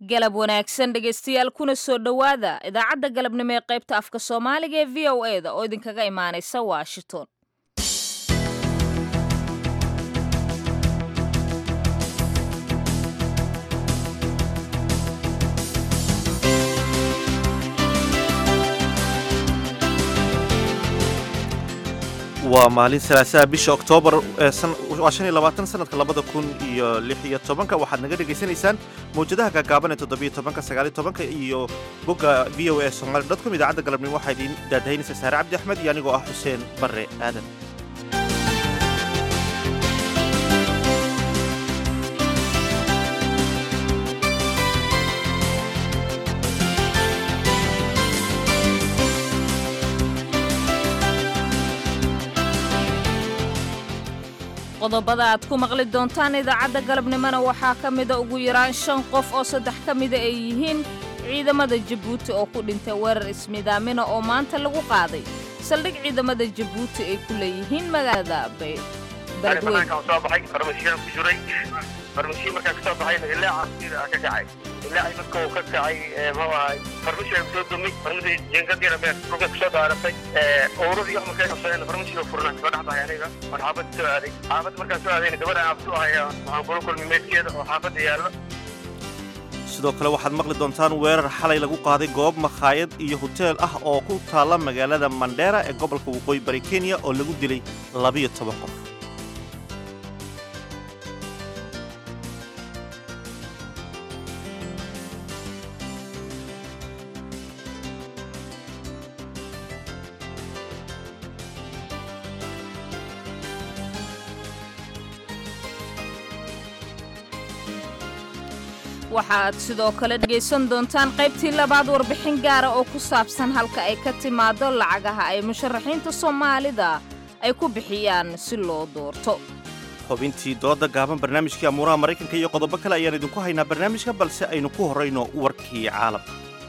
galab wanaagsan dhegaystayaal kuna soo dhowaada idaacadda galabnimo ee qaybta afka soomaaliga ee v o e da oo idinkaga imaanaysa washington waa maalin salaasaha bisha oktoobar waa shan iyo labaatan sanadka labada kun iyo lix iyo tobanka waxaad naga dhegaysanaysaan mawjadaha gaagaaban ee toddobiyo tobanka sagaaliyo tobanka iyo bogga v o a somali dot com idaacadda galabnimo waxaa idiin daadahaynaysa saare cabdi axmed iyo anigoo ah xuseen barre aadan qodobada aad ku maqli doontaan idaacadda galabnimona waxaa ka mida ugu yaraan shan qof oo saddex ka mida ay yihiin ciidamada jabuuti oo ku dhintay weerar ismidaamina oo maanta lagu qaaday saldhig ciidamada jabuuti ay ku leeyihiin magaalada beledweyn farmasiyo markaa kasoo baxayna ilaa casiir ka kacay ilaa ay marka uu ka kacay muxuu ahay farmasiyo ay kusoo dumay farmasiyo jeengadiina meel dhulka kusoo daaratay owradii wax markay qabsadeen farmasiyo furnaan soo dhex bahay aniga oon xaafad soo aaday xaafad markaan soo aadayna gabadha aan abtu ahaya waxaan kula kulmay meedkeeda oo xaafadda yaallo sidoo kale waxaad maqli doontaan weerar xalay lagu qaaday goob makhaayad iyo hoteel ah oo ku taalla magaalada mandheera ee gobolka waqooyi bari kenya oo lagu dilay labiyo toban qof waxaad sidoo kale dhegaysan doontaan qaybtii labaad warbixin gaara oo ku saabsan halka ay ka timaado lacagaha ay musharaxiinta soomaalida ay ku bixiyaan si loo doorto xubintii dooda gaaban barnaamijkii amuuraha maraykanka iyo qodobo kale ayaan idinku haynaa barnaamijka balse aynu ku horrayno warkii caalamka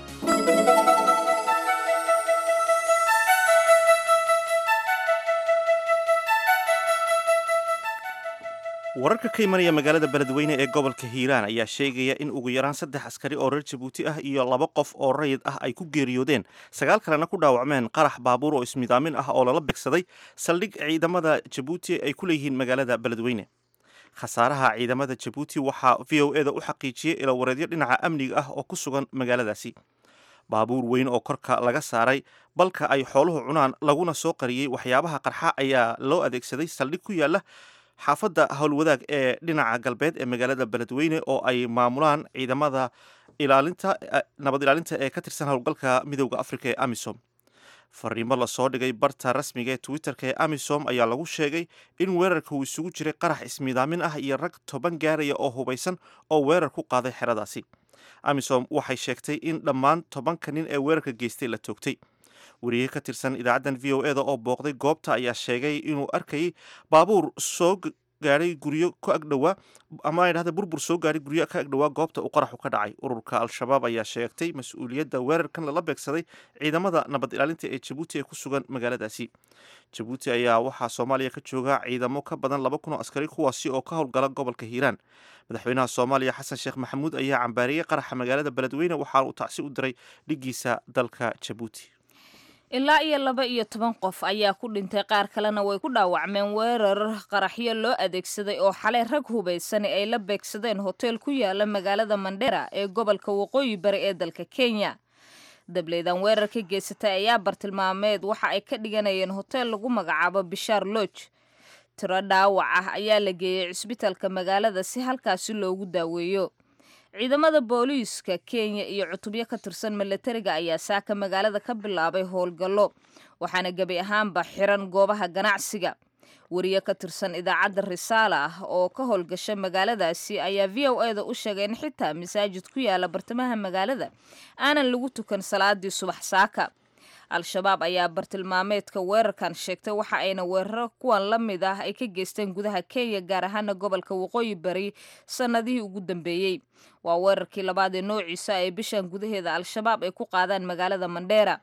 wararka ka imanaya magaalada beledweyne ee gobolka hiiraan ayaa sheegaya in ugu yaraan saddex askari oo reer jabuuti ah iyo laba qof oo rayid ah ay ku geeriyoodeen sagaal kalena ku dhaawacmeen qarax baabuur oo ismidaamin ah oo lala beegsaday saldhig ciidamada jabuuti ay ku leeyihiin magaalada beledweyne khasaaraha ciidamada jabuuti waxaa v o e da u xaqiijiyey ilawareedyo dhinaca amniga ah oo ku sugan magaaladaasi baabuur weyn oo korka laga saaray balka ay xooluhu cunaan laguna soo qariyey waxyaabaha qarxa ayaa loo adeegsaday saldhig ku yaala xaafadda howlwadaag ee dhinaca galbeed ee magaalada beledweyne oo ay maamulaan ciidamada ilaalinta nabad ilaalinta ee ka tirsan howlgalka midowda afrika ee amisom fariimo lasoo dhigay barta rasmiga ee twitterka ee amisom ayaa lagu sheegay in weerarka uu isugu jiray qarax ismiidaamin ah iyo rag toban gaaraya oo hubaysan oo weerar ku qaaday xeradaasi amisom waxay sheegtay in dhammaan tobanka nin ee weerarka geystay la toogtay wariye ka tirsan idaacaddan v o e da oo booqday goobta ayaa sheegay inuu arkayay baabuur soo gaadhay guryo ka agdhowaa ama dhahda burbur soo gaadhay guryo ka agdhowaa goobta uu qaraxu ka dhacay ururka al-shabaab ayaa sheegtay mas-uuliyadda weerarkan lala beegsaday ciidamada nabad ilaalinta ee jabuuti ee ku sugan magaaladaasi jabuuti ayaa waxaa soomaaliya ka jooga ciidamo ka badan laba kun oo askari kuwaasi oo ka howlgala gobolka hiiraan madaxweynaha soomaaliya xasan sheekh maxamuud ayaa cambaariyey qaraxa magaalada beledweyne waxaana uu tacsi u diray dhigiisa dalka jabuuti ilaa iyo laba iyo toban qof ayaa ku dhintay qaar kalena way ku dhaawacmeen weerar qaraxyo loo adeegsaday oo xalay rag hubaysani ay la beegsadeen hoteel ku yaala magaalada mandheera ee gobolka waqooyi bari ee dalka kenya dableydan weerar ka geysatay ayaa bartilmaameed waxa ay ka dhiganayeen hoteel lagu magacaabo bishaar lodge tiro dhaawac ah ayaa la geeyey cisbitaalka magaalada si halkaasi loogu daaweeyo ciidamada booliiska kenya iyo cutubyo ka tirsan milatariga ayaa saaka magaalada ka bilaabay howlgallo waxaana gebi ahaanba xiran goobaha ganacsiga wariye ka tirsan idaacadda risaala ah oo ka howlgasha magaaladaasi ayaa v o e da u sheegay in xitaa masaajid ku yaala bartamaha magaalada aanan lagu tukan salaadii subax saaka al-shabaab ayaa bartilmaameedka weerarkan sheegtay waxa ayna weeraro kuwan la mid ah ay ka geysteen gudaha kenya gaar ahaana gobolka waqooyi bari sannadihii ugu dambeeyey waa weerarkii labaad ee noociisa ee bishan gudaheeda al-shabaab ay ku qaadaan magaalada mandheera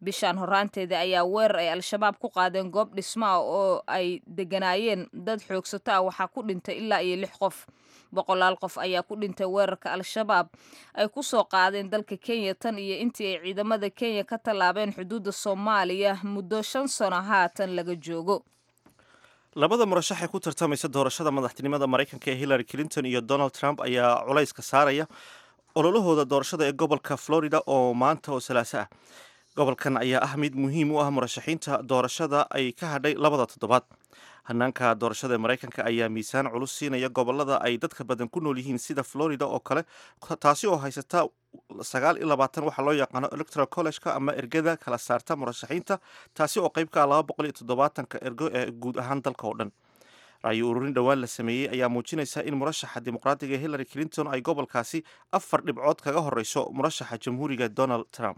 bishaan horaanteeda ayaa weerar ay al-shabaab ku qaadeen goob dhismo ah oo ay deganaayeen dad xoogsato ah waxaa ku dhintay ilaa iyo lix qof boqolaal qof ayaa ku dhintay weerarka al-shabaab ay ku soo qaadeen dalka kenya tan iyo intii ay ciidamada kenya ka tallaabeen xuduudda soomaaliya muddo shan sano haatan laga joogo labada murashax ee ku tartamaysa doorashada madaxtinimada maraykanka ee hillary clinton iyo donald trump ayaa culayska saaraya ololahooda doorashada ee gobolka florida oo maanta oo salaaso ah gobolkan ayaa ah mid muhiim u ah murashaxiinta doorashada ay ka hadhay labada toddobaad hanaanka doorashada ee maraykanka ayaa miisaan culus siinaya gobolada ay dadka badan ku nool yihiin sida florida oo kale taasi oo haysata sagaal iyo labaatan waxaa loo yaqaano electoral collegeka ama ergada kala saarta murashaxiinta taasi oo qeyb ka ah laba boqol iyo toddobaatanka ergo ee guud ahaan dalka oo dhan ra'yi ururin dhowaan la sameeyey ayaa muujinaysa in murashaxa dimuqraadiga hillary clinton ay gobolkaasi afar dhibcood kaga horeyso murashaxa jamhuuriga donald trump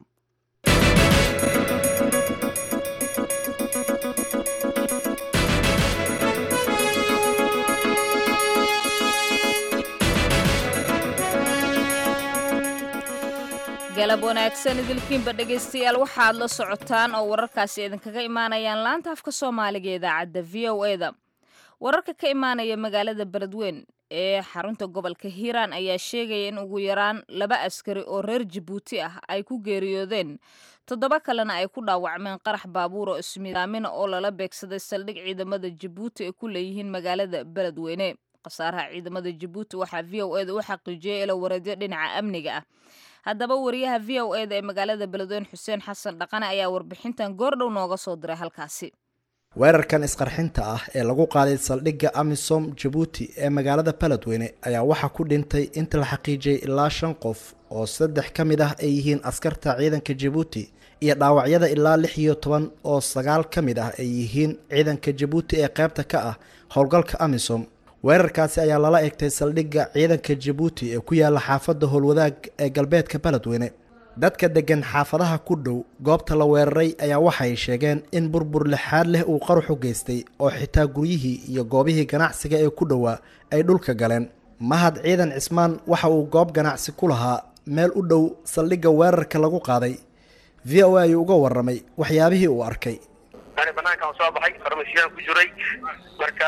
galab wanaagsan idilkiinba dhegaystayaal waxaad la socotaan oo wararkaasi idinkaga imaanayaan laanta afka soomaaliga ee idaacadda v o e da wararka ka imaanaya magaalada beledweyn ee xarunta gobolka hiiraan ayaa sheegaya in ugu yaraan laba askari oo reer jabuuti ah ay ku geeriyoodeen toddoba kalena ay ku dhaawacmeen qarax baabuur oo ismidaamina oo lala beegsaday saldhig ciidamada jabuuti ay ku leeyihiin magaalada beledweyne khasaaraha ciidamada jabuuti waxaa v o e da u xaqiijiyay ilo wareedyo dhinaca amniga ah haddaba wariyaha v o e da ee magaalada beledweyne xuseen xasan dhaqane ayaa warbixintan goordhow nooga soo diray halkaasi weerarkan isqarxinta ah ee lagu qaaday saldhigga amisom jabuuti ee magaalada beledweyne ayaa waxaa ku dhintay inta la xaqiijiyey ilaa shan qof oo saddex ka mid ah ay yihiin askarta ciidanka jabuuti iyo dhaawacyada ilaa lix iyo toban oo sagaal ka mid ah ay yihiin ciidanka jabuuti ee qaybta ka ah howlgalka amisom weerarkaasi ayaa lala egtay saldhigga ciidanka jabuuti ee ku yaala xaafadda howlwadaag ee galbeedka beledweyne dadka deggan xaafadaha ku dhow goobta la weeraray ayaa waxay sheegeen in burbur lixaad leh uu qaruxu geystay oo xitaa guryihii iyo goobihii ganacsiga ee ku dhowaa ay dhulka galeen mahad ciidan cismaan waxa uu goob ganacsi ku lahaa meel u dhow saldhigga weerarka lagu qaaday v o a ayuu uga warramay waxyaabihii uu arkay ani banaankaan soo baxay farmasiyaan ku jiray marka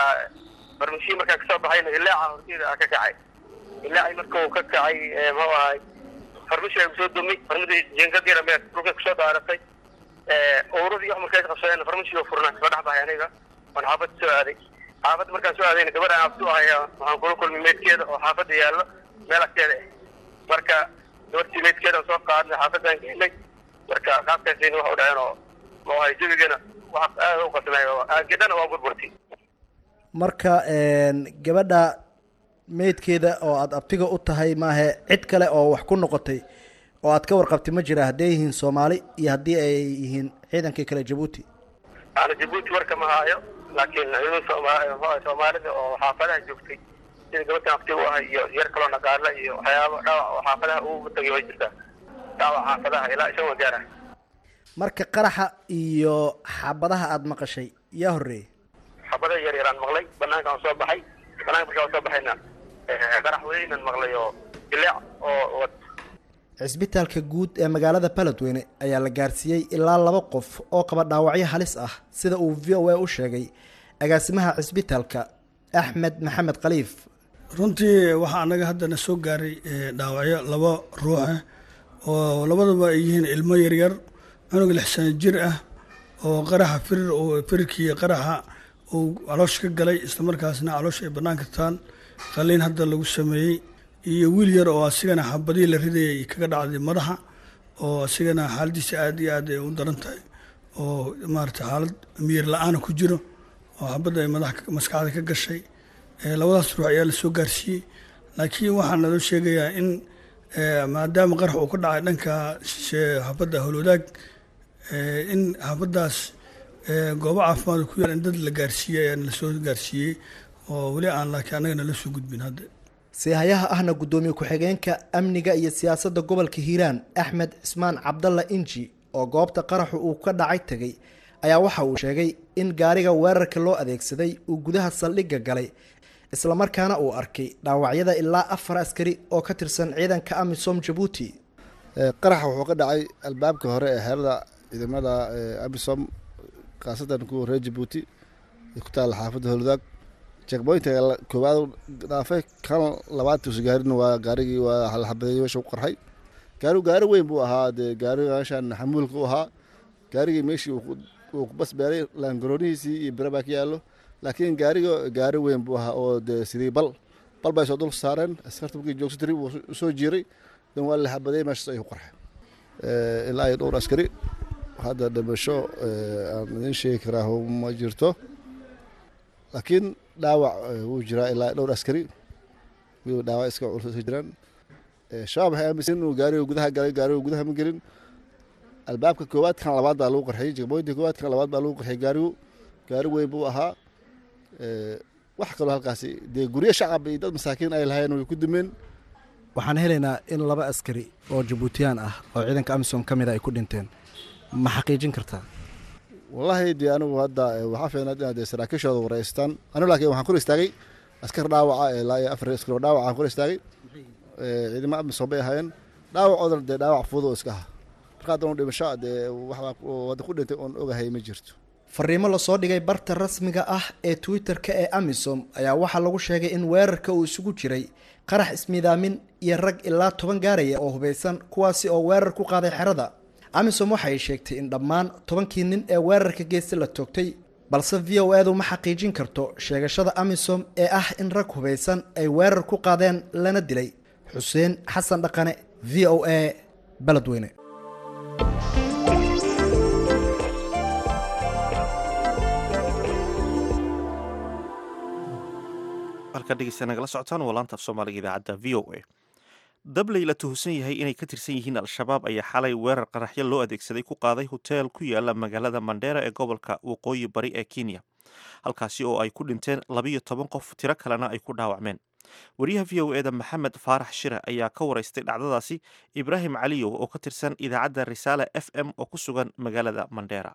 farmasiya markaan kasoo baxayna ilaaca horteeda ka kacay ilaaci marka uu ka kacay muxuu ahay farmasiyaa kusoo dumay farmasi jeengadiina mee dhulkay kusoo dhaaratay owradii wax markay qabsadeen farmasiga furnaan soo dhex baxay aniga waan xaafad soo aaday xaafadda markaan soo aadayna gabadhaan abtu ahaya waxaan kula kulmay meydkeeda oo xaafadda yaallo meel agteeda ah marka gabartii meydkeeda soo qaadnay xaafadaan geynay marka qaabkaasayna waxa u dhaceen oo muxuu ahay jabigana wax aad u qasnay oo gedhana waa burburtay marka gabadha meydkeeda oo aada abtiga u tahay maahe cid kale oo wax ku noqotay oo aad ka warqabtay ma jira hadday yihiin soomaali iyo haddii ay yihiin ciidankii kale jabuuti ana jabuuti warka ma haayo laakiin ciidan soomaalida oo xaafadaha joogtay sida gabadhan abtiga u ahay iyo yar kaloo naqaala iyo waxyaaba dhaawac oo xaafadaha ugu tagay way jirtaa dhaawac xaafadaha ilaa ishan waa gaara marka qaraxa iyo xabadaha aada maqashay yaa horreeyey xabada yar yaraan maqlay banaankaan soo baxay banaanka markaan soo baxayna qarax weynan maqlay oo dileec oo cisbitaalka guud ee magaalada beledweyne ayaa la gaarsiiyey ilaa laba qof oo qaba dhaawacyo halis ah sida uu v o a u sheegay agaasimaha cisbitaalka axmed maxamed khaliif runtii waxaa anaga haddana soo gaaray dhaawacyo laba ruux ah oo labadaba ay yihiin ilmo yaryar cunug lix sano jir ah oo qaraxa firir oo firirkii qaraxa uu caloosh ka galay islamarkaasna caloosh ay bannaanka taan qaliin hadda lagu sameeyey iyo wiil yar oo asigana xabadihii la ridayay kaga dhacday madaxa oo asigana xaaladiisa aad iyo aad ay u daran tahay oo maarata xaalad miyir la-aana ku jiro oo xabadda ay madax maskaxda ka gashay labadaas ruux ayaa lasoo gaarsiiyey laakiin waxaa naloo sheegayaa in maadaama qarax uu ka dhacay dhanka xabadda howlwadaag in xabaddaas goobo caafimaad ku yaal in dad la gaarsiiyey ayaa lasoo gaarsiiyey oo weli aan laakiin annaga nala soo gudbin hadda siihayaha ahna guddoomiye ku-xigeenka amniga iyo siyaasadda gobolka hiiraan axmed cismaan cabdalla inji oo goobta qaraxu uu ka dhacay tegay ayaa waxa uu sheegay in gaariga weerarka loo adeegsaday uu gudaha saldhigga galay islamarkaana uu arkay dhaawacyada ilaa afar askari oo ka tirsan ciidanka amisom jabuuti qaraxa wuxuu ka dhacay albaabka hore ee xeerada ciidamada amisom khaasatan kuwa reer jabuuti ee ku taalla xaafadda howladaag jekboynta koowaad dhaafay kan labaad tuusa gaarin waa gaarigii waa laxabadeeyey meesha ku qarxay gaarigu gaari weyn buu ahaa dee gaariga meeshan xamuulka u ahaa gaarigii meeshii uu bas beeray laangaroonihiisii iyo bira baa ka yaallo laakiin gaariga gaari weyn buu ahaa oo dee sidii bal bal bay soo dul saareen askarta markii joogsa tiri wuu soo jiiray dan waa la xabadeeyey meeshaas ayuu qarxay ilaa iyo dhowr askari hadda dhimasho aan idin sheegi karaa ma jirto laakiin dhaawac wuu jiraa ilaa dhowr askari wuu dhaawac iska culus jiraan shabaab waxay aaminsan inuu gaariga gudaha galay gaariga gudaha ma gelin albaabka koowaad kan labaad baa lagu qarxiyey jegmooyinta koowaad kan labaad baa lagu qarxiyey gaarigu gaari weyn buu ahaa wax kaloo halkaasi dee guryo shacab iyo dad masaakiin ay lahayen way ku dumeen waxaan helaynaa in laba askari oo jabuutiyaan ah oo ciidanka amisom ka mida ay ku dhinteen ma xaqiijin kartaa wallaahi dee anigu hadda waxaa fiicnaad inaad dee saraakiishooda wareystaan anigu laakiin waxaan kor istaagay askar dhaawaca ilaa iyo afar askar oo dhaawaca aan kor istaagay ciidamo amisom bay ahaayeen dhaawacoodan dee dhaawac fudud oo iska aha marka haddan u dhimasho dee waxbaa wadda ku dhintay oon ogahay ma jirto fariimo lasoo dhigay barta rasmiga ah ee twitter-ka ee amisom ayaa waxaa lagu sheegay in weerarka uu isugu jiray qarax ismiidaamin iyo rag ilaa toban gaaraya oo hubaysan kuwaasi oo weerar ku qaaday xerada amisom waxay sheegtay in dhammaan tobankii nin ee weerarka geesta la toogtay balse v o edu ma xaqiijin karto sheegashada amisom ee ah in rag hubaysan ay weerar ku qaadeen lana dilay xuseen xasan dhaqane v o a beledweyne halkaa dhegeysta nagala socotaan waa laanta af soomaaliga idaacadda v o a dabley la tuhunsan yahay inay ka tirsan yihiin al-shabaab ayaa xalay weerar qaraxyo loo adeegsaday ku qaaday hoteel ku yaala magaalada mandheera ee gobolka waqooyi bari ee kenya halkaasi oo ay ku dhinteen labiyo toban qof tiro kalena ay ku dhaawacmeen wariyaha v o eda maxamed faarax shire ayaa ka waraystay dhacdadaasi ibraahim caliyow oo ka tirsan idaacadda risaale f m oo ku sugan magaalada mandheera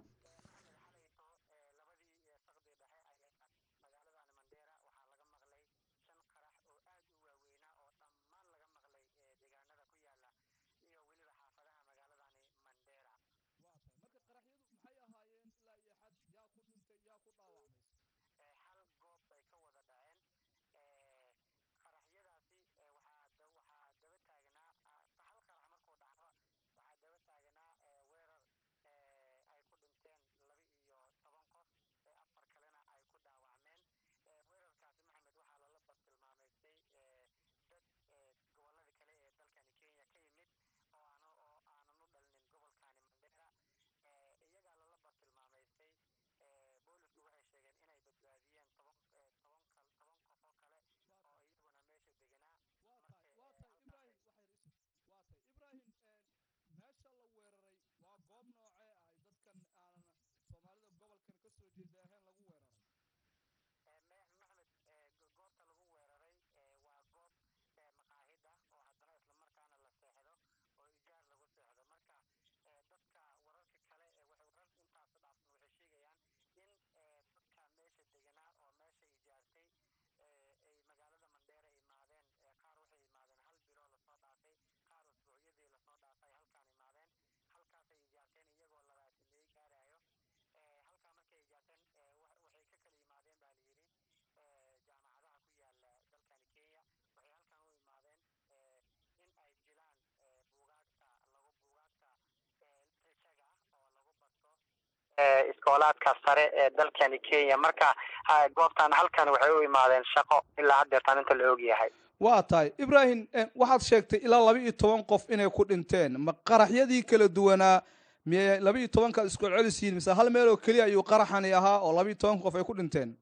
iskoolaadka sare ee dalkani kenya marka goobtan halkan waxay u imaadeen shaqo ilaa haddeertaan inta la og yahay waa tahay ibraahim waxaad sheegtay ilaa laba iyo toban qof inay ku dhinteen ma qaraxyadii kala duwanaa miyay laba iyo tobankaad isku celisiyiin mise hal meel oo keliya ayuu qaraxani ahaa oo laba iyo tobanka qof ay ku dhinteen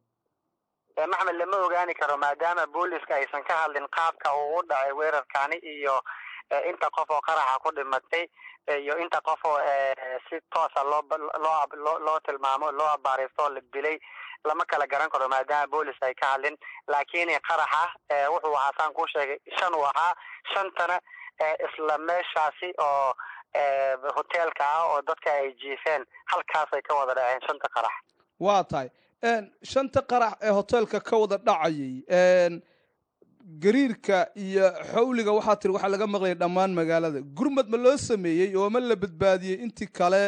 maxmed lama ogaani karo maadaama booliska aysan ka hadlin qaabka uu u dhacay weerarkani iyo inta qof oo qaraxa ku dhimatay iyo inta qof oo si toosa loo loo loo tilmaamo loo abaaristo oo la dilay lama kala garan karo maadaama boolis ay ka hadlin laakiin qaraxa wuxuu ahaa saan kuu sheegay shan uu ahaa shantana isla meeshaasi oo hoteelka ah oo dadka ay jiifeen halkaasay ka wada dhaceen shanta qarax waa tahay shanta qarax ee hoteelka ka wada dhacayay gariirka iyo xawliga waxaa tiri waxaa laga maqlayay dhammaan magaalada gurmad ma loo sameeyey oo ma la badbaadiyey intii kale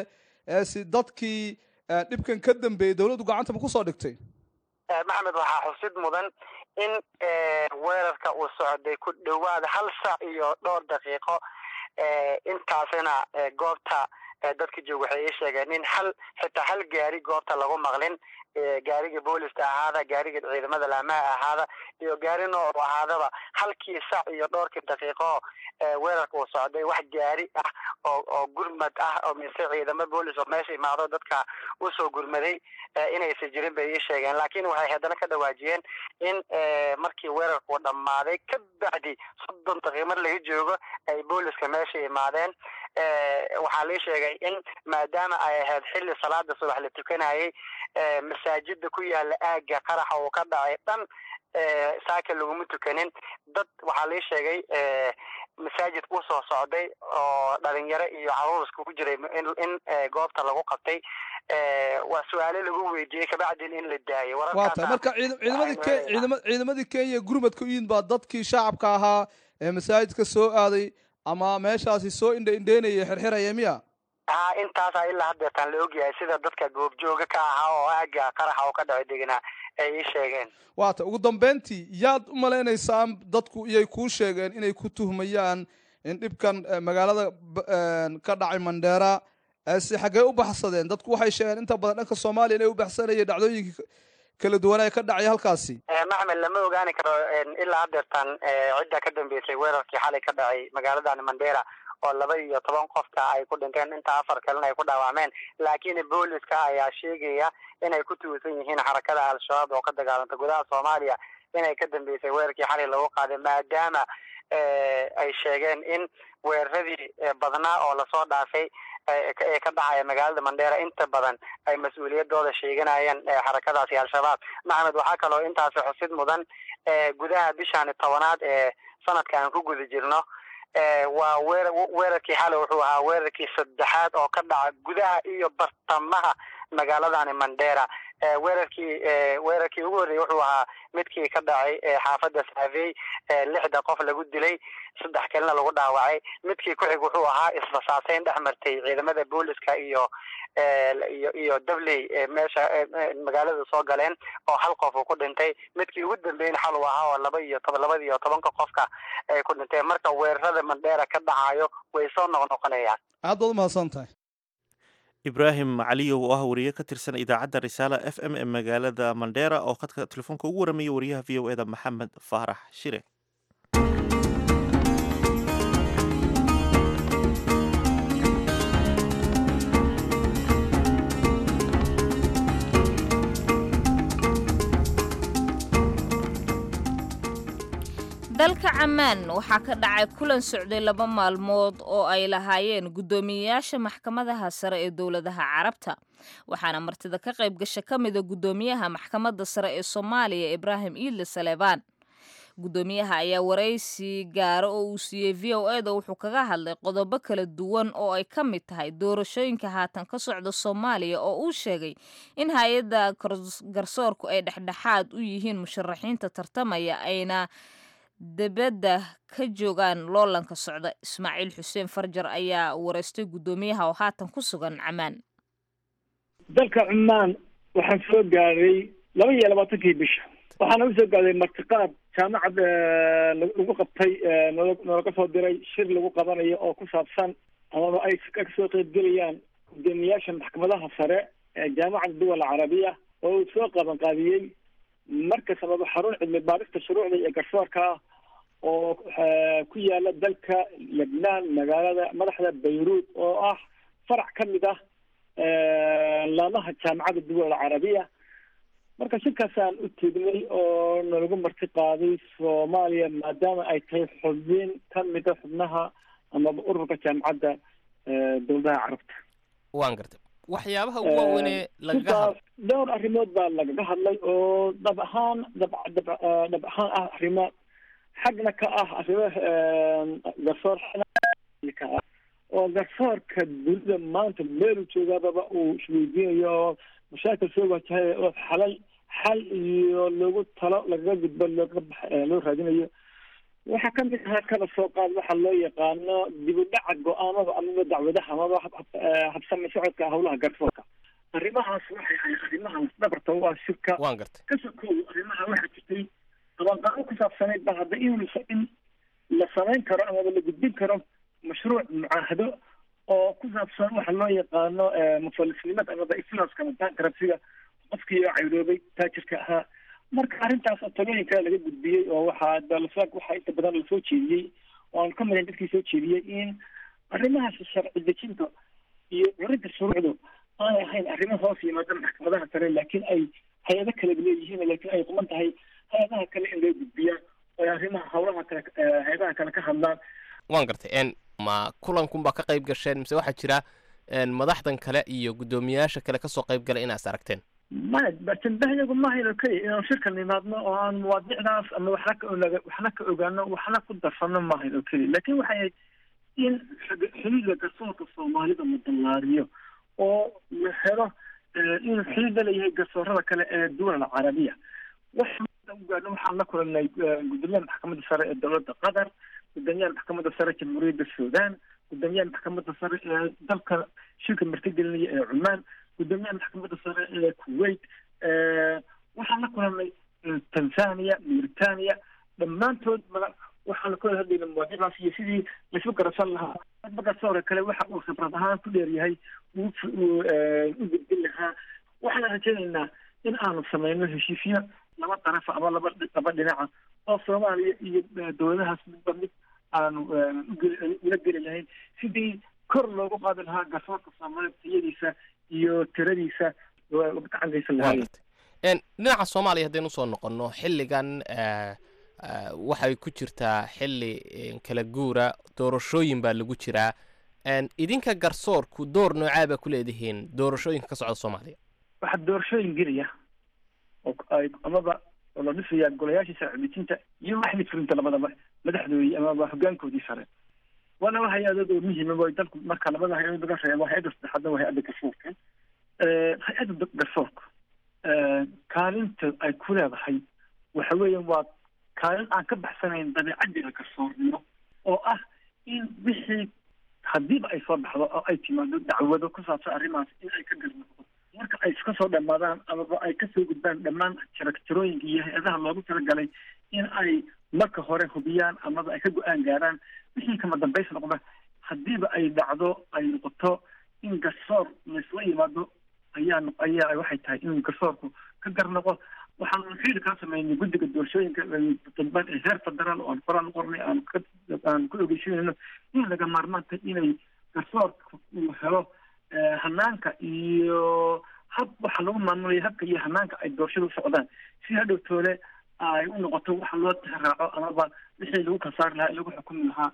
ee si dadkii eh, dhibkan ka dambeeyey dowladdu gacanta ma kusoo dhigtay maxamed waxaa xusid mudan in eh, weerarka uu socday ku dhowaad hal saac iyo dhowr daqiiqo eh, intaasina eh, goobta eh, dadka jooga waxay ii sheegeen in hal xitaa hal gaari goobta lagu maqlin eh, gaariga booliska ahaada gaariga ciidamada laamaha ahaada iyo gaari nooc u ahaadaba halkii saac iyo dhowrkii daqiiqo eh, weerarka uu socday wax gaari ah oo oo gurmad ah oo mise ciidamo boolis oo meesha imaado dadka usoo gurmaday eh, inaysan jirin bay ii sheegeen laakiin waxay haddana ka dhawaajiyeen in eh, markii weerarku dhammaaday ka bacdi soddon daqiiq mar laga joogo ay booliska meesha imaadeen eh, waxaa lii sheegay in maadaama ay ahayd xilli salaada subax la tukanayay eh, masaajida ku yaala aagga qaraxa uu ka dhacay dhan eh, saaka laguma tukanin dad waxaa lii sheegay eh, masaajid usoo socday oo dhalinyaro iyo caruur iskugu jiray in in eh, goobta lagu qabtay eh, waa su-aale lagu weydiiyey kabacdin in la daayay waa tahay wararkaasa marka ciid- ciidamadii waxaynu ke helaynaa. ciidama ciidamadii kenya gurmadka u yimid baa dadkii shacabka ahaa ee masaajidka soo aaday ama meeshaasi soo indha indheynaya xirxiraya miya ha intaasaa ilaa haddeetaan la ogyahay sida dadka goobjooga ka ahaa oo aagga qaraxa oo ka dhaco deganaa ay ii sheegeen waa tahay ugu dambeyntii yaad u maleynaysaan dadku iyay kuu sheegeen inay ku tuhmayaan in dhibkan eh, magaalada b- een, ka dhacay mandheera eh, si xaggee u baxsadeen dadku waxay sheegeen inta badan dhanka soomaaliya inay u baxsanayeen dhacdooyinkii kala duwanaa ka dhacay halkaasi Eh, maxmed lama ogaani karo en, ilaa haddeertaan eh, cidda ka dambeysay weerarkii xalay ka dhacay magaaladan mandera oo laba iyo toban qofka ay ku dhinteen inta afar kalena ay ku dhaawacmeen laakiin booliska ayaa sheegaya inay ku tuusan yihiin xarakada al-shabaab oo ka dagaalanta gudaha soomaaliya inay ka dambeysay weerarkii xalay lagu qaaday maadaama eh, ay sheegeen in weeraradii eh, badnaa oo lasoo dhaafay eh, ka- ee ka dhacaya magaalada mandera inta badan ay mas-uuliyadooda sheeganayeen eh, xarakadaasi al-shabaab maxamed waxaa kaloo intaasi xusid mudan eh, gudaha bishaani tobanaad ee sanadka aan ku guda jirno eh, waa weer weerarkii xalay wuxuu ahaa weerarkii saddexaad oo ka dhaca gudaha iyo bartamaha magaaladani mandera eh, weerarkii eh, weerarkii ugu horreeyey wuxuu ahaa midkii ka dhacay eh, xaafadda saafey eh, lixda qof lagu dilay saddex kalena lagu dhaawacay midkii ku xig wuxuu ahaa isbasaaseyn dhex martay ciidamada booliska iyo eh, iyo iyo dabley eh, meesha eh, eh, magaalada soo galeen oo hal qof uu ku dhintay midkii ugu dambeyn xal uu ahaa oo laba iyo toban labada iyo tobanka qofka ay ku dhinteen marka weerarada mandheera ka dhacayo way soo noqnoqonayaan aad baad umahadsan tahay ibraahim caliyow oo ah wariye ka tirsan idaacadda risaala f m ee magaalada mandheera oo khadka telefoonka ugu waramayay wariyaha v o eda maxamed faarax shire dalka camaan waxaa ka dhacay kulan socday laba maalmood oo ay lahaayeen guddoomiyeyaasha maxkamadaha sare ee dowladaha carabta waxaana martida ka qayb gasha ka mida guddoomiyaha maxkamadda sare ee soomaaliya ibraahim iidle saleebaan guddoomiyaha ayaa waraysi gaara oo uu siiyey v o e da wuxuu kaga hadlay qodobo kala duwan oo ay ka mid tahay doorashooyinka haatan ka socda soomaaliya oo uu sheegay in hay-adda garsoorku ay dhexdhexaad u yihiin musharaxiinta tartamaya ayna dibadda ka joogaan loolanka socda ismaaciil xuseen farjar ayaa wareystay guddoomiyaha oo haatan ku sugan camaan dalka cumaan waxaan soo gaaray laba iyo labaatankii bisha waxaana usoo gaaday martiqaad jaamacad lagu qabtay noolaga soo diray shir lagu qabanayo oo ku saabsan amaba ay kasoo qeybgelayaan guddoomiyaasha maxkamadaha sare ee jaamacada duwal carabiya oo uu soo qaban qaadiyey marka sababa xarun cilmi baarista shuruucda iyo garsoorka ah oo ku yaala dalka lebnaan magaalada madaxda bayruud oo ah farac ka mid ah laamaha jaamacadda duwal carabiya marka shirkaasaan u tegnay oo nalagu marti qaaday soomaaliya maadaama ay tahay xubin ka mida xubnaha amaba ururka jaamacadda dowladaha carabta waan gartay waxyaabaha ugu waaweynee lagaga hadlo dhowr arrimood baa lagaga hadlay oo dhab ahaan dhab dhab dhab ahaan ah arrimo xagna ka ah arrimo garsoor ka ah oo garsoorka dunida maanta meelu joogaababa uu isweydiinayo oo mashaakil soo wajahay oo xalal xal iyo loogu talo lagaga gudbo looga bax loo raadinayo waxaa ka mid ahaa kaba soo qaad waxa loo yaqaano dib u dhaca go-aanada amaba dacwadaha amaba habsami socodka howlaha garsoorka arrimahaas waxay ahay arrimaha dhabarta waa shirka waan gartay ka sokow arrimaha waxaa jirtay qabanqaabo ku saabsanayd ba hadda in in la samayn karo amaba la gudbin karo mashruuc mucaahado oo ku saabsan waxa loo yaqaano mufalisnimada amaba iflaaska bankruptcyga qofkii cayroobay taajirka ahaa marka arrintaas talooyinka laga gudbiyey oo waxaa dalasag waxaa inta badan lasoo jeediyey oo aan ka midan dadkii soo jeediyey in arrimahaas sharci dejinta iyo curinta shuruucdu aanay ahayn arrimo hoos yimaada maxkamadaha sare laakiin ay hay-ado kale leeyihiin laakiin ay quman tahay hay-adaha kale in loo gudbiyaa oo ay arrimaha howlaha kale hay-adaha kale ka hadlaan waan gartay n ma kulankunbaa ka qayb gasheen mise waxaa jira madaxdan kale iyo guddoomiyayaasha kale kasoo qayb galay inaas aragteen maya bartandahyagu mahayno keliya inaan shirkan nimaadno oo aan mawaadicdaas ama waxna ka onaga waxna ka ogaano waxna ku darsano maahayn oo keliya laakiin waxay ahayd in xiliga garsoorka soomaalida la dallaariyo oo la helo inuu xiliga leeyahay garsoorada kale ee duwal alcarabiya waxaan ugaadno waxaan la kulanay gudoomiyaha maxkamadda sare ee dowladda qatar gudoomiyaha maxkamadda sare jamhuuriyadda sudan gudoomiyaha maxkamadda sare ee dalka shirka martigelinaya ee cumaan gudoomiyaha maxkamadda sare ee kuwait waxaan la kulanay tanzania mauritania dhammaantood waxaan kula hadlayna mawaadiicdaas iyo sidii laisu garasan lahaa garsoore kale waxa uu khibrad ahaan ku dheeryahay uu u gudbin lahaa waxaan rajaynaynaa in aanu sameyno heshiisyo laba darafa ama laba laba dhinaca oo soomaaliya iyo dowladahaas midba mid aanu ula geli lahayn sidii kor loogu qaadi lahaa garsoorka soomaaliya tayadiisa iyo tiradiisa gacangaysan lahaayeen dhinaca soomaaliya haddaynu usoo noqonno xilligan waxay ku jirtaa xilli kala guura doorashooyin baa lagu jiraa idinka garsoorku door noocaa baa ku leedihiin doorashooyinka ka socda soomaaliya waxaa doorashooyin gelaya oo ay amaba oo la dhisayaa golayaashii sharci-dejinta iyo waxdii fulinta labadaba madaxdoodii amaba hogaankoodii sare waana waa hay-adood oo muhiima way dalku marka labada hay-adood laga reebo hay-adda saddexaadna waa hay-adda garsoorka hay-adda garsoorka kaalinta ay ku leedahay waxa weeyaan waa kaalin aan ka baxsanayn dabeecaddeeda garsoornimo oo ah in wixii haddiiba ay soo baxdo oo ay timaado dacwado ku saabsan arrimahaas in ay ka garnoqdo marka ay iska soo dhammaadaan amaba ay kasoo gudbaan dhammaan jaragtirooyinka iyo hay-adaha loogu talagalay in ay marka hore hubiyaan amaba ay ka go-aan gaaraan wixii kama dambays noqda haddiiba ay dhacdo ay noqoto in garsoor laysla yimaado ayaa ayaa waxay tahay in garsoorku ka garnoqo waxaan xili kaa sameynay guddiga doorashooyinka dalban ee heer federaal oo aan qoraan u qornay aan ka aan ku ogeysinayno in laga maarmaanta inay garsoorka uu helo hanaanka iyo hab waxa lagu maamulaya habka iyo hanaanka ay doorashada u socdaan si hadhow toole ay u noqoto waxa loo tixraaco amaba wixii lagu kasaari lahaa lagu xukumi lahaa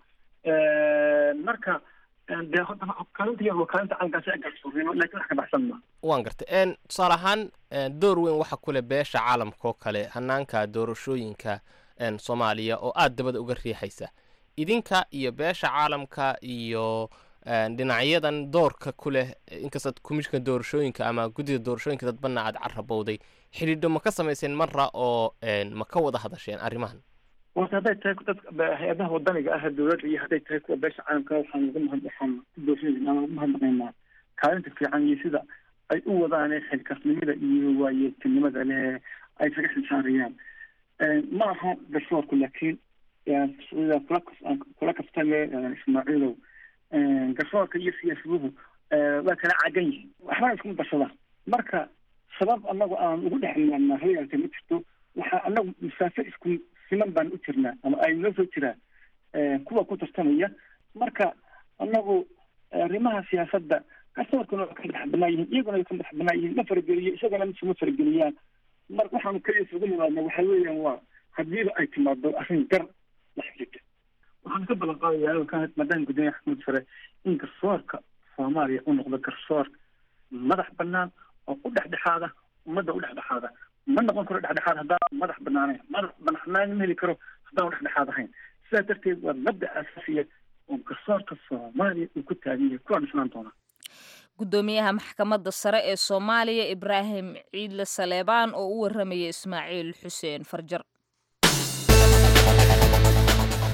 marka dee kaalinta yar waa kaalinta calankaasi ay garsoornimo laakiin wax ka baxsan ma waan gartay tusaale ahaan door weyn waxa kule beesha caalamka oo kale hanaanka doorashooyinka soomaaliya oo aada dabada uga riixaysa idinka iyo beesha caalamka iyo dhinacyadan doorka ku leh inkastaad komishinka doorashooyinka ama guddida doorashooyinka dadbana aad carabowday xidhiidho ma ka samayseen marra oo ma ka wada hadasheen arrimahan warta hadday tahay dad hay-adaha wadaniga ah dowladda iyo hadday tahay kuwa beesha caalamka waxaan ugu mahad waxaan ku doorshooyinka ugu mahadnaqaynaa kaalinta fiican iyo sida ay u wadaan xilkasnimada iyo waayeeltinimada leh ay kaga xilsaarayaan ma aha garsoorku laakiin sida kula kula kaftame ismaaciilow garsoorka iyo siyaasaduhu waa kala cagan yihiin waxbana iskuma darsadaan marka sabab anagu aan ugu dhex imaanaa hayaalka ma jirto waxaa anagu masaafo isku siman baan u jirnaa ama ay noo soo jiraan kuwa ku tartamaya marka anagu arrimaha siyaasadda garsoorkuna waa ka madax banaan yihiin iyaguna way ka madax banaan yihiin ma farageliyo isagana misuma farageliyaan mar waxaanu kaliya isugu nimaadna waxa weeyaan waa hadiiba ay timaado arrin gar la xiriirta waxaan ka ballan qaadayaa maadaama guddoomiyaha xakamada sare in garsoorka soomaaliya u noqdo garsoor madax banaan oo u dhexdhexaada ummadda u dhexdhexaada ma noqon karo dhexdhexaad haddaan madax banaanayn madax banaanaan ma heli karo haddaan dhexdhexaad ahayn sidaa darteed waa mabda asaasiya oo garsoorka soomaaliya uu ku taagan yahay kuwaan dhisnaan doonaa guddoomiyaha maxkamadda sare ee soomaaliya ibraahim ciidle saleebaan oo u warramaya ismaaciil xuseen farjar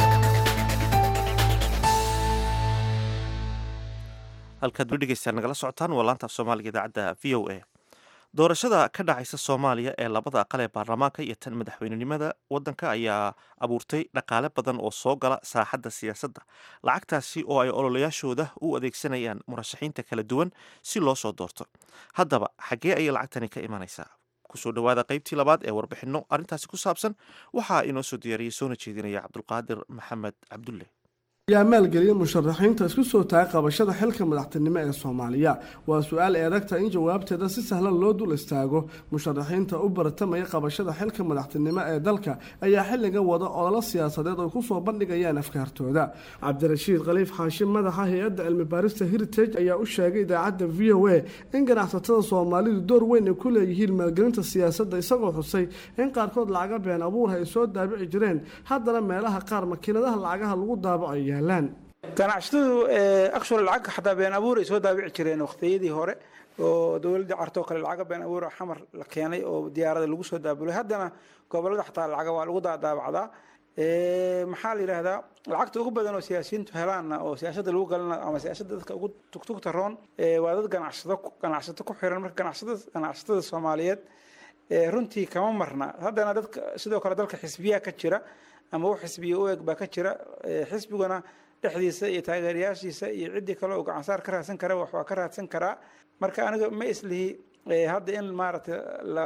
halkaad weli dhegeystaan nagala socotaan waa laanta af soomaaliga idaacadda v o a doorashada ka dhacaysa soomaaliya ee labada aqal ee baarlamaanka iyo tan madaxweynenimada waddanka ayaa abuurtay dhaqaale badan oo soo gala saaxadda siyaasadda lacagtaasi oo ay ololayaashooda u adeegsanayaan murashaxiinta kala duwan si loo soo doorto haddaba xaggee ayay lacagtani ka imanaysaa kusoo dhowaada qaybtii labaad ee warbixinno arrintaasi ku saabsan waxaa inoo soo diyaariyey soona jeedinaya cabdulqaadir maxamed cabdulle yaa maalgeliyay musharaxiinta isku soo taagay qabashada xilka madaxtinimo ee soomaaliya waa su-aal eedagta in jawaabteeda si sahlan loo dul istaago musharaxiinta u baratamaya qabashada xilka madaxtinimo ee dalka ayaa xilliga wada ololo siyaasadeed ay kusoo bandhigayaan afkaartooda cabdirashiid khaliif xaashim madaxa hay-adda cilmi baarista heritage ayaa u sheegay idaacadda v o a in ganacsatada soomaalidu door weyn ay ku leeyihiin maalgelinta siyaasadda isagoo xusay in qaarkood lacaga been abuurha ay soo daabici jireen haddana meelaha qaar makiinadaha lacagaha lagu daabaco ganacsatadu akshur lacag xataa been abuur ay soo daabici jireen waqtiyadii hore oo dowladda cartoo kale lacaga been abuur xamar la keenay oo diyaarada lagu soo daabulay haddana gobolada xataa lacaga waa lagu daadaabacdaa maxaa la yidhaahdaa lacagta ugu badan oo siyaasiyiintu helaanna oo siyaasada lagu galana ama siyaasada dadka ugu tugtugta roon waa dad ganacsado ganacsato ku xiran marka ganacsatada ganacsatada soomaaliyeed runtii kama marna haddana dadka sidoo kale dalka xisbiyaa ka jira ama u xisbiya u eg baa ka jira xisbiguna dhexdiisa iyo taageerayaashiisa iyo ciddii kale oo gacansaar ka raadsan kara wax waa ka raadsan karaa marka aniga ma islihi hadda in maaragtay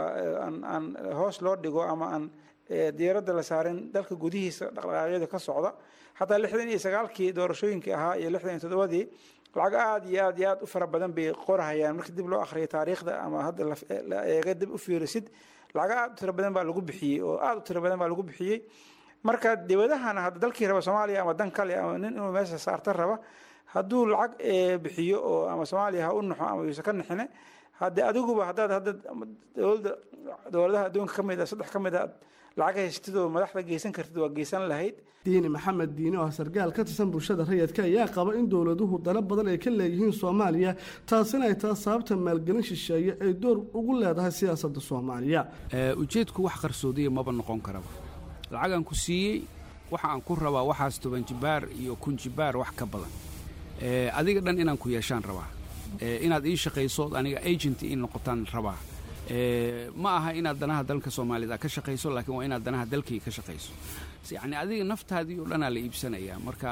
aan hoos loo dhigo ama aan diyaaradda la saarin dalka gudihiisa dhaqdhaqaaqyada ka socda xataa lixdan iyo sagaalkii doorashooyinkii ahaa iyo lixdan iyo toddobadii lacag aad iyo aad iyo aad u fara badan bay qorahayaan markii dib loo akhriyo taariikhda ama hadda la eega dib u fiirisid lacag aad u tiro badan baa lagu bixiyey oo aad u tiro badan baa lagu bixiyey marka dibadahana hadda dalkii raba soomaaliya ama dan kale ama nin inuu meesha saarta raba hadduu lacag bixiyo oo ama soomaaliya ha u naxo ama yuusa ka naxine hadde adiguba haddaad hadda dowladda dowladaha adduunka ka mid a saddex ka mid a lacag haystid oo madaxda geysan kartid waa geysan lahayd diini maxamed diini oo sargaal ka tirsan bulshada rayidka ayaa qaba in dowladuhu dano badan ay ka leeyihiin soomaaliya taasina ay tahay sababta maalgelin shisheeye ay door ugu leedahay siyaasadda soomaaliya ujeedku wax qarsoodiya maba noqon karaba lacagaan ku siiyey waxa aan ku rabaa waxaas toban jibaar iyo kun jibaar wax ka badan adiga dhan inaan ku yeeshaan rabaa inaad ii shaqayso aniga agent ii noqotaan rabaa ma aha inaad danaha dalka soomaalida ka shaqayso laakiin waa inaad danaha dalkii ka shaqayso yacni adiga naftaadii oo dhanaa la iibsanayaa marka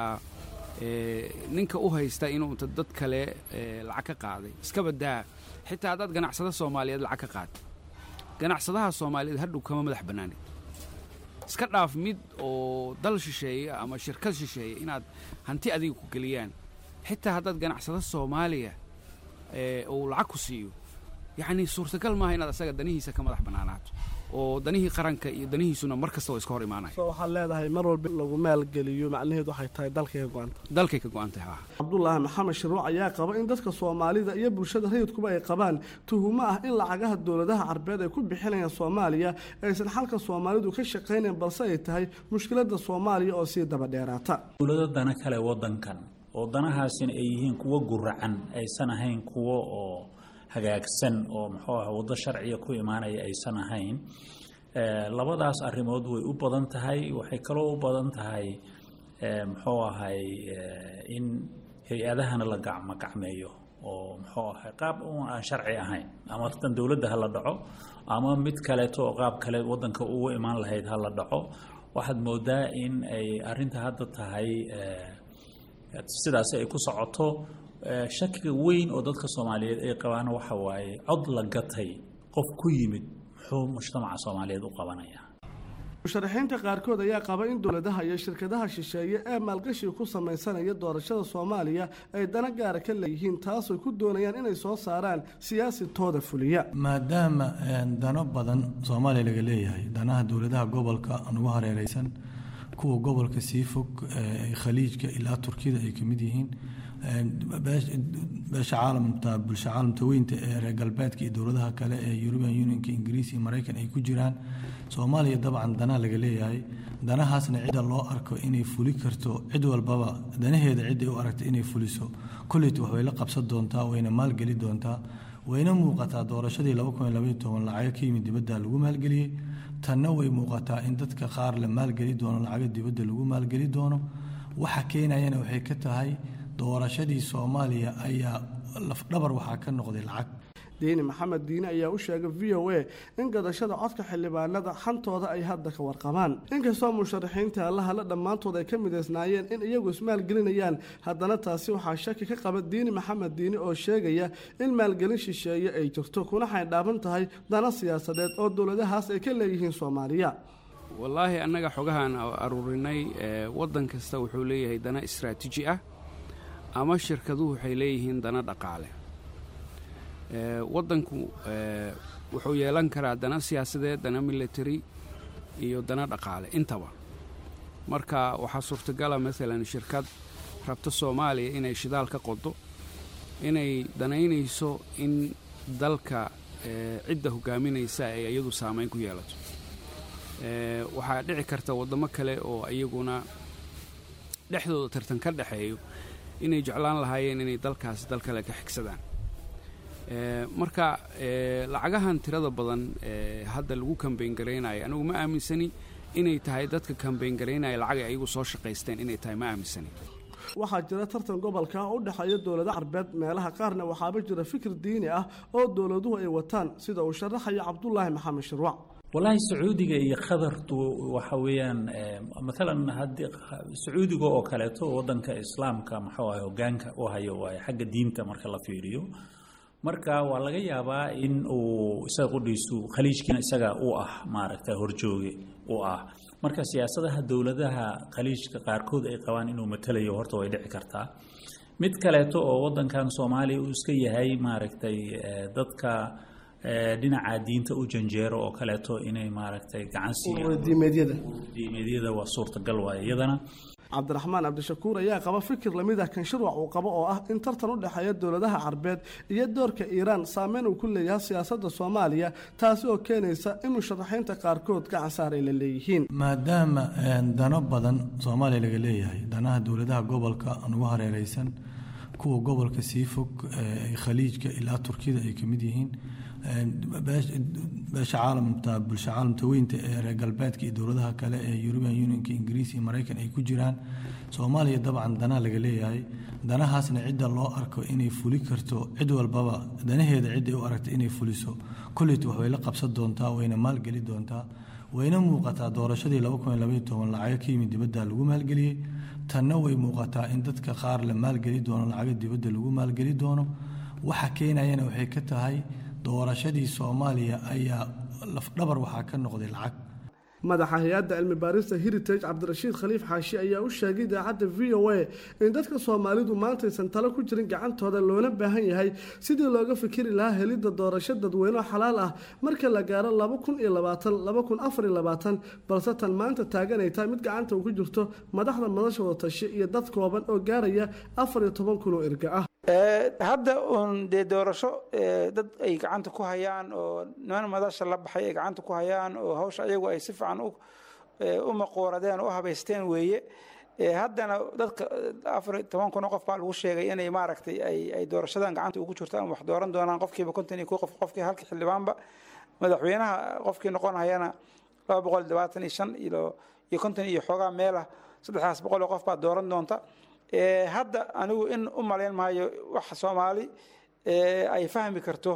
ninka u haysta inuu inta dad kale lacag ka qaaday iska badaa xitaa haddaad ganacsada soomaaliyeed lacag ka qaad ganacsadaha soomaaliyeed hadhow kama madax bannaanid iska dhaaf mid oo dal shisheeye ama shirkad shisheeye inaad hanti adiga ku geliyaan xitaa haddaad ganacsado soomaaliya uu lacag ku siiyo yacni suurtagal maaha inaad asaga danihiisa ka madax bannaanaato oo danihii qaranka iyo danihiisuna mar kasta oo iska hor imaanaya so waxaad leedahay mar walba lagu maalgeliyo macnaheedu waxay tahay dalkay ka go-anta dalkay ka go-an tahay cabdulaahi maxamed shiruuc ayaa qaba in dadka soomaalida iyo bulshada rayidkuba ay qabaan tuhumo ah in lacagaha dowladaha carbeed ay ku bixinayaan soomaaliya aysan xalka soomaalidu ka shaqaynayn balse ay tahay mushkiladda soomaaliya oo sii daba dheeraata dowlado dana kale wadankan oo danahaasina ay yihiin kuwo guracan aysan ahayn kuwo oo hagaagsan oo muxuu ah waddo sharciya ku imaanaya aysan ahayn labadaas arrimood way u badan tahay waxay kaloo u badan tahay muxuu ahay in hay-adahana la gacmogacmeeyo oo muxuu ahay qaab aan sharci ahayn ama tan dowladda ha la dhaco ama mid kaleeto oo qaab kale waddanka ugu imaan lahayd ha la dhaco waxaad moodaa in ay arrinta hadda tahay sidaasi ay ku socoto shakiga weyn oo dadka soomaaliyeed ay qabaan waxa waaye cod la gatay qof ku yimid muxuu mujtamaca soomaaliyeed u qabanaya musharaxiinta qaarkood ayaa qaba in dowladaha iyo shirkadaha shisheeye ee maalgashiga ku samaysanaya doorashada soomaaliya ay dana gaara ka leeyihiin taasoo ku doonayaan inay soo saaraan siyaasi tooda fuliya maadaama dano badan soomaaliya laga leeyahay danaha dowladaha gobolka nugu hareereysan kuwa gobolka sii fog khaliijka ilaa turkiyada ay kamid yihiin beesha caalamta bulsha caalamta weynta ee reer galbeedka iyo dowladaha kale ee european unionka ingiriis iyo maraykan ay ku jiraan soomaaliya dabcan danaa laga leeyahay danahaasna cidda loo arko inay fuli karto cid walbaba danaheeda cidday u aragta inay fuliso kolleyt wax way la qabsan doontaa wayna maalgeli doontaa wayna muuqataa doorashadii lacago ka yimid dibadda lagu maalgeliyey tanna way muuqataa in dadka qaar la maalgeli doono lacago dibadda lagu maalgeli doono waxa keenayana waxay ka tahay doorashadii soomaaliya ayaa lafdhabar waxaa ka noqday lacag diini maxamed diine ayaa u sheegay v o a in gadashada codka xildhibaanada xantooda ay hadda ka warqabaan inkastoo musharaxiinta allahale dhammaantood ay ka midaysnaayeen in iyagu ismaalgelinayaan haddana taasi waxaa shaki ka qaba diini maxamed diine oo sheegaya in maalgelin shisheeye ay jirto kuna xaydhaaban tahay dana siyaasadeed oo dowladahaas ay ka leeyihiin soomaaliya wallaahi annaga xogahaan aruurinay waddan kasta wuxuu leeyahay dana istraatiiji ah ama shirkaduhu waxay leeyihiin dana dhaqaale waddanku wuxuu yeelan karaa dana siyaasadeed dana military iyo dana dhaqaale intaba marka waxaa suurtagala maalan shirkad rabta soomaaliya inay shidaal ka qodo inay danaynayso in dalka cidda hogaaminaysa ay iyadu saamayn ku yeelato waxaa dhici karta waddamo kale oo iyaguna dhexdooda tartan ka dhexeeyo inay jeclaan lahaayeen inay dalkaasi dal kale ka xigsadaan marka lacagahan tirada badan hadda lagu kambayn garaynayo anigu ma aaminsani inay tahay dadka kambayn garaynaya lacag ay ayagu soo shaqaysteen inay tahay ma aaminsani waxaa jira tartan gobolka u dhexeeya dowlado carbeed meelaha qaarna waxaaba jira fikir diini ah oo dowladuhu ay wataan sida uu sharaxaya cabdulaahi maxamed shirwac wallaahi sacuudiga iyo qadartu waxa weeyaan maalan haddii sacuudiga oo kaleeto waddanka islaamka maxuu ahay hogaanka u hayo waaye xagga diinta marka la fiiriyo marka waa laga yaabaa in uu isaga qudhiisu khaliijkiina isaga u ah maaragta horjooge u ah marka siyaasadaha dowladaha khaliijka qaarkood ay qabaan inuu matalayo horta way dhici kartaa mid kaleeto oo waddankan soomaaliya uu iska yahay maaragtay dadka dhinaca diinta u janjeero oo kaleeto inay maaragtay gacan siiyaan waa suurtagal waaye iyadana cabdiraxmaan cabdishakuur ayaa qaba fikir lamid ah kan shirwac uu qabo oo ah in tartan u dhexeeya dowladaha carbeed iyo doorka iiraan saameyn uu ku leeyahay siyaasadda soomaaliya taasi oo keenaysa in musharaxiinta qaarkood gacan saar ay la leeyihiin maadaama dano badan soomaaliya laga leeyahay danaha dowladaha gobolka ugu hareereysan kuwa gobolka sii fog khaliijka ilaa turkiyada ay kamid yihiin beesha caalamta bulsha caalamta weynta ee reer galbeedka iyo dowladaha kale ee european unionka ingiriis iyo maraykan ay ku jiraan soomaaliya dabcan danaa laga leeyahay danahaasna cidda loo arko inay fuli karto cid walbaba danaheeda cidday u aragta inay fuliso kulleyta waxbay la qabsan doontaa wayna maalgeli doontaa wayna muuqataa doorashadii lacago ka yimid dibadda lagu maalgeliyey tanna way muuqataa in dadka qaar la maalgeli doono lacago dibadda lagu maalgeli doono waxa keenayana waxay ka tahay doorashadii soomaaliya ayaa lafdhabar waxaa ka noqday lacag madaxa hay-adda cilmi baarista heritage cabdirashiid khaliif xaashi ayaa u sheegay idaacadda v o a in dadka soomaalidu maantaysan talo ku jirin gacantooda loona baahan yahay sidii looga fikiri lahaa helidda doorasho dadweyne xalaal ah marka la gaaro laba kun iyo labaatan laba kun afar iyo labaatan balse tan maanta taaganay tahay mid gacanta uu ku jirto madaxda madasha wadatashe iyo dad kooban oo gaaraya afar iyo toban kun oo erga ah hadda uun dee doorasho dad ay gacanta ku hayaan oo niman madasha la baxay ay gacanta ku hayaan oo hawsha ayagu ay si fiican u maqooradeen oo u habaysteen weeye haddana dadka afar toban kun oo qof baa lagu sheegay inay maaragtay ay doorashadan gacanta ugu jirto ama wax dooran doonaan qofkiiba konton iyo kow qof qofkii halkii xildhibaanba madaxweynaha qofkii noqon hayana laba boqol labaatan iyo shan iyo iyo konton iyo xoogaa meelah saddexdaas boqol oo qof baa dooran doonta hadda anigu in u malayn maayo wax soomaali ay fahmi karto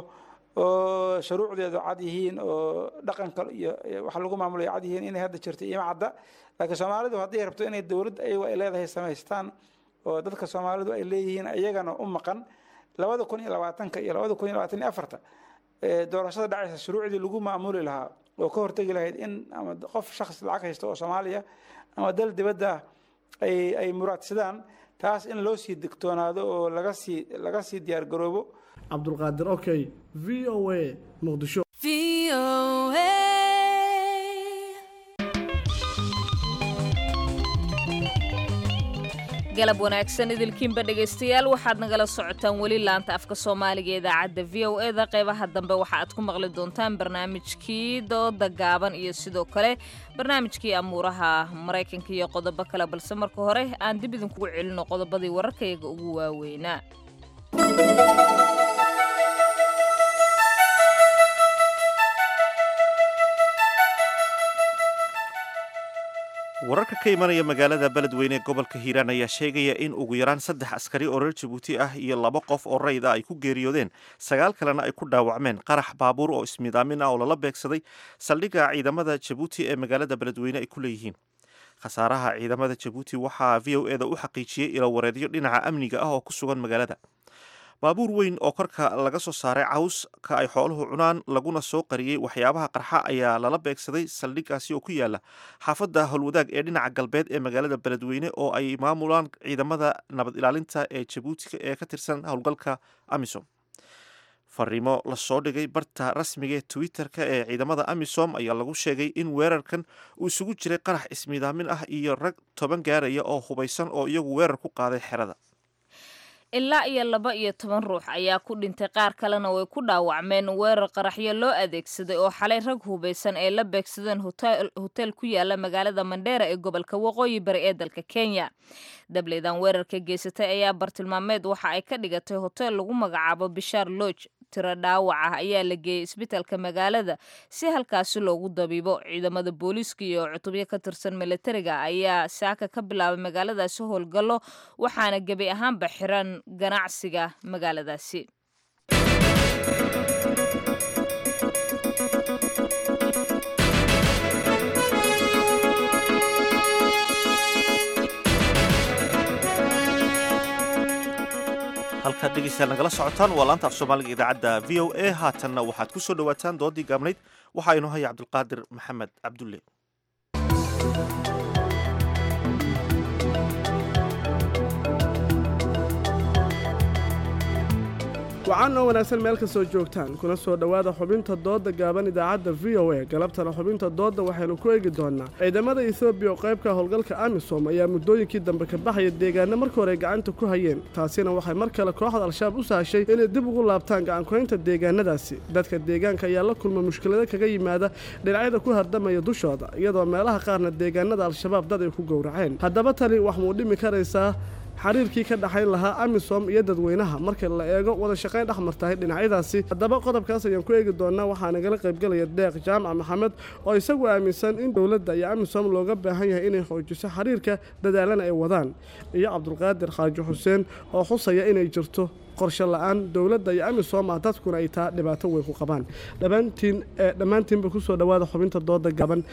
oo shuruucdeedu cad yihiin oo dhaqanka iyo wax lagu maamulayo cad yihiin inay hadda jirto ima cadda laakiin soomaalidu hadday rabto inay dowlad ayagu ay leedahay samaystaan oo dadka soomaalidu ay leeyihiin iyagana u maqan labada kun iyo labaatanka iyo labada kun iyo labaatan iyo afarta doorashada dhacaysa shuruucdii lagu maamuli lahaa oo ka hortegi lahayd in ama qof shakhs lacag haysta oo soomaaliya ama dal dibadda ay ay muraadsadaan taas in loo sii digtoonaado oo laga sii laga sii diyaar garoobo cabdulqaadir okey v o a muqdisho galab wanaagsan idilkiinba dhegaystayaal waxaad nagala socotaan weli laanta afka soomaaliga idaacadda v o e da qeybaha dambe waxa aad ku maqli doontaan barnaamijkii dooda gaaban iyo sidoo kale barnaamijkii amuuraha maraykanka iyo qodobo kale balse marka hore aan dib idinkugu celino qodobadii wararkayaga ugu waaweynaa wararka ka imanaya magaalada beledweyne ee gobolka hiiraan ayaa sheegaya in ugu yaraan saddex askari oo reer jabuuti ah iyo laba qof oo rayid ah ay ku geeriyoodeen sagaal kalena ay ku dhaawacmeen qarax baabuur oo ismiidaamin ah oo lala beegsaday saldhigga ciidamada jabuuti ee magaalada beledweyne ay ku leeyihiin khasaaraha ciidamada jabuuti waxaa v o eda u xaqiijiyey ilowareedyo dhinaca amniga ah oo ku sugan magaalada baabuur weyn oo korka laga soo saaray cawska ay xooluhu cunaan laguna soo qariyey waxyaabaha qarxa ayaa lala beegsaday saldhiggaasi oo ku yaala xaafadda howlwadaag ee dhinaca galbeed ee magaalada beledweyne oo ay maamulaan ciidamada nabad ilaalinta ee jabuuti ee ka tirsan howlgalka amisom fariimo lasoo dhigay barta rasmiga ee twitter-ka ee ciidamada amisom ayaa lagu sheegay in weerarkan uu isugu jiray qarax ismiidaamin ah iyo rag toban gaaraya oo hubaysan oo iyagu weerar ku qaaday xerada ilaa iyo laba iyo toban ruux ayaa ku dhintay qaar kalena way ku dhaawacmeen weerar qaraxyo loo adeegsaday oo xalay rag hubaysan ay la beegsadeen hoteel ku yaala magaalada mandheera ee gobolka waqooyi bari ee dalka kenya dableydan weerarka geysatay ayaa bartilmaameed waxa ay ka dhigatay hoteel lagu magacaabo bishaar lodge tiro dhaawac ah ayaa la geeyey isbitaalka magaalada si halkaasi loogu dabiibo ciidamada booliiska iyo cutubyo ka tirsan milatariga ayaa saaka ka bilaabay magaaladaasi howlgallo waxaana gebi ahaanba xiran ganacsiga magaaladaasi halkaad dhegeystayaal nagala socotaan waa laanta af soomaaliga idaacadda v o a haatanna waxaad ku soo dhowaataan doodii gaabnayd waxaa inoo haya cabdulqaadir maxamed cabdulle wacan oo wanaagsan meel kastoo joogtaan kuna soo dhowaada xubinta doodda gaaban idaacadda v o a galabtana xubinta doodda waxaynu ku eegi doonnaa ciidamada etoobiya oo qaybka howlgalka amisom ayaa muddooyinkii dambe ka baxaya deegaano marka hore gacanta ku hayeen taasina waxay mar kale kooxda al-shabaab u sahashay inay dib ugu laabtaan gacankuhaynta deegaanadaasi dadka deegaanka ayaa la kulma mushkilado kaga yimaada dhinacyada ku hardamaya dushooda iyadoo meelaha qaarna deegaanada al-shabaab dad ay ku gowraceen haddaba tani wax muu dhimi karaysaa xiriirkii ka dhaxayn lahaa amisom iyo dadweynaha marka la eego wada shaqayn dhex martahay dhinacyadaasi haddaba qodobkaas ayaan ku eegi doonaa waxaa nagala qaybgelaya deeq jaamac maxamed oo isagu aaminsan in dowladda iyo amisom looga baahan yahay inay xoojiso xiriirka dadaalana ay wadaan iyo cabdulqaadir xaaji xuseen oo xusaya inay jirto qorshe la-aan dowladda iyo amisom ah dadkuna ay taa dhibaato weyn ku qabaan dhammaantiin dhammaantiinba kusoo dhowaada xubinta dooda gaban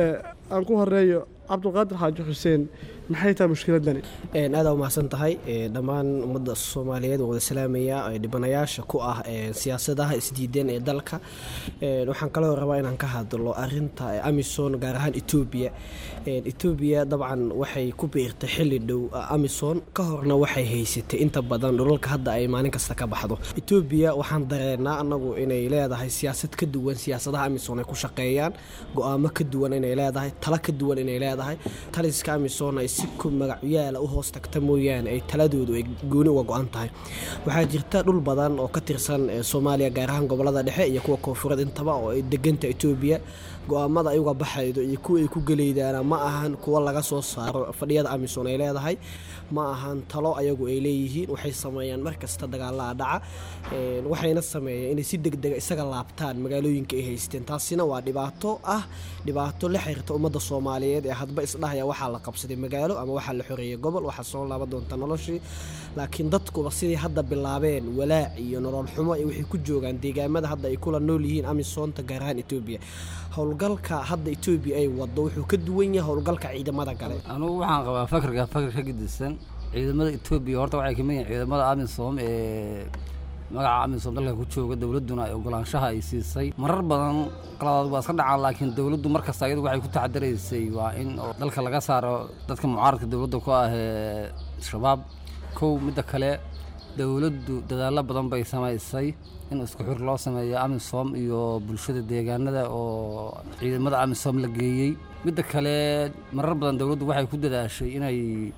aan ku horeeyo cabdulqaadir xaaji xuseen maxay tahay mushkiladani aada umahadsan tahay dhammaan ummadda soomaaliyeed waa wada salaamaya dhibanayaasha ku ah siyaasadaha isdiideen ee dalka waxaan kaloo rabaa inaan ka hadlo arinta amison gaar ahaan etoobiya etoobiya dabcan waxay ku biirtay xili dhow amison ka horna waxay haysatay inta badan dhulalka hadda ay maalin kasta ka baxdo etoobiya waxaan dareenaa anagu inay leedahay siyaasad ka duwan siyaasadaha amison ay ku shaqeeyaan go-aamo ka duwan inay leedahay talo ka duwan inay leedahay taliska amison ay si ku magacyaala u hoos tagta mooyaane ay taladoodu ay gooni uga go-an tahay waxaa jirta dhul badan oo ka tirsan soomaaliya gaar ahaan gobolada dhexe iyo kuwa koonfureed intaba oo ay deganta etoobiya go-aamada ayuga baxaydo iyo kuwa ay ku geleydaana ma ahan kuwa laga soo saaro fadhiyada amison ay leedahay ma ahan talo ayagu ay leeyihiin waxay sameeyaan markasta dagaalaa dhaca waxayna sameeyeen inay si degdega isaga laabtaan magaalooyinka ay haysteen taasina waa dhibaato ah dhibaato la xiriirta ummadda soomaaliyeed ee hadba isdhahaya waxaa la qabsaday magaalo ama waxaa la xoreeyey gobol waxaa soo laaban doonta noloshii laakiin dadkuba sidai hadda bilaabeen walaac iyo nolol xumo iyo waxay ku joogaan deegaamada hadda ay kula nool yihiin amisoonta gaar ahaan etoobiya howlgalka hadda etoobiya ay wado wuxuu ka duwan yahay howlgalka ciidamada kale anugu waxaan qabaa fakarka fakar ka gedisan ciidamada etoobiya horta waxay kamid yihiin ciidamada amisom ee magaca amisom dalka ku jooga dowladduna ay ogolaanshaha ay siisay marar badan qaladaad waa iska dhacaan laakiin dowladdu mar kasta iyadu waxay ku taxadaraysay waa in dalka laga saaro dadka mucaaradka dowladda ku ah ee shabaab kow midda kale dowladdu dadaallo badan bay samaysay in isku xir loo sameeyo amisom iyo bulshada deegaanada oo ciidamada amisom la geeyey midda kale marar badan dowladdu waxay ku dadaashay inay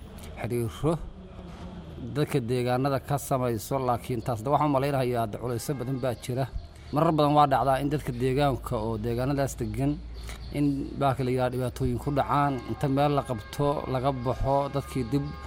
xiriiro dadka deegaanada ka samayso laakiin taasna waxaan umalaynayaa hadda culayso badan baa jira marar badan waa dhacdaa in dadka deegaanka oo deegaanadaas degan in baaka la yidhaha dhibaatooyin ku dhacaan inta meel la qabto laga baxo dadkii dib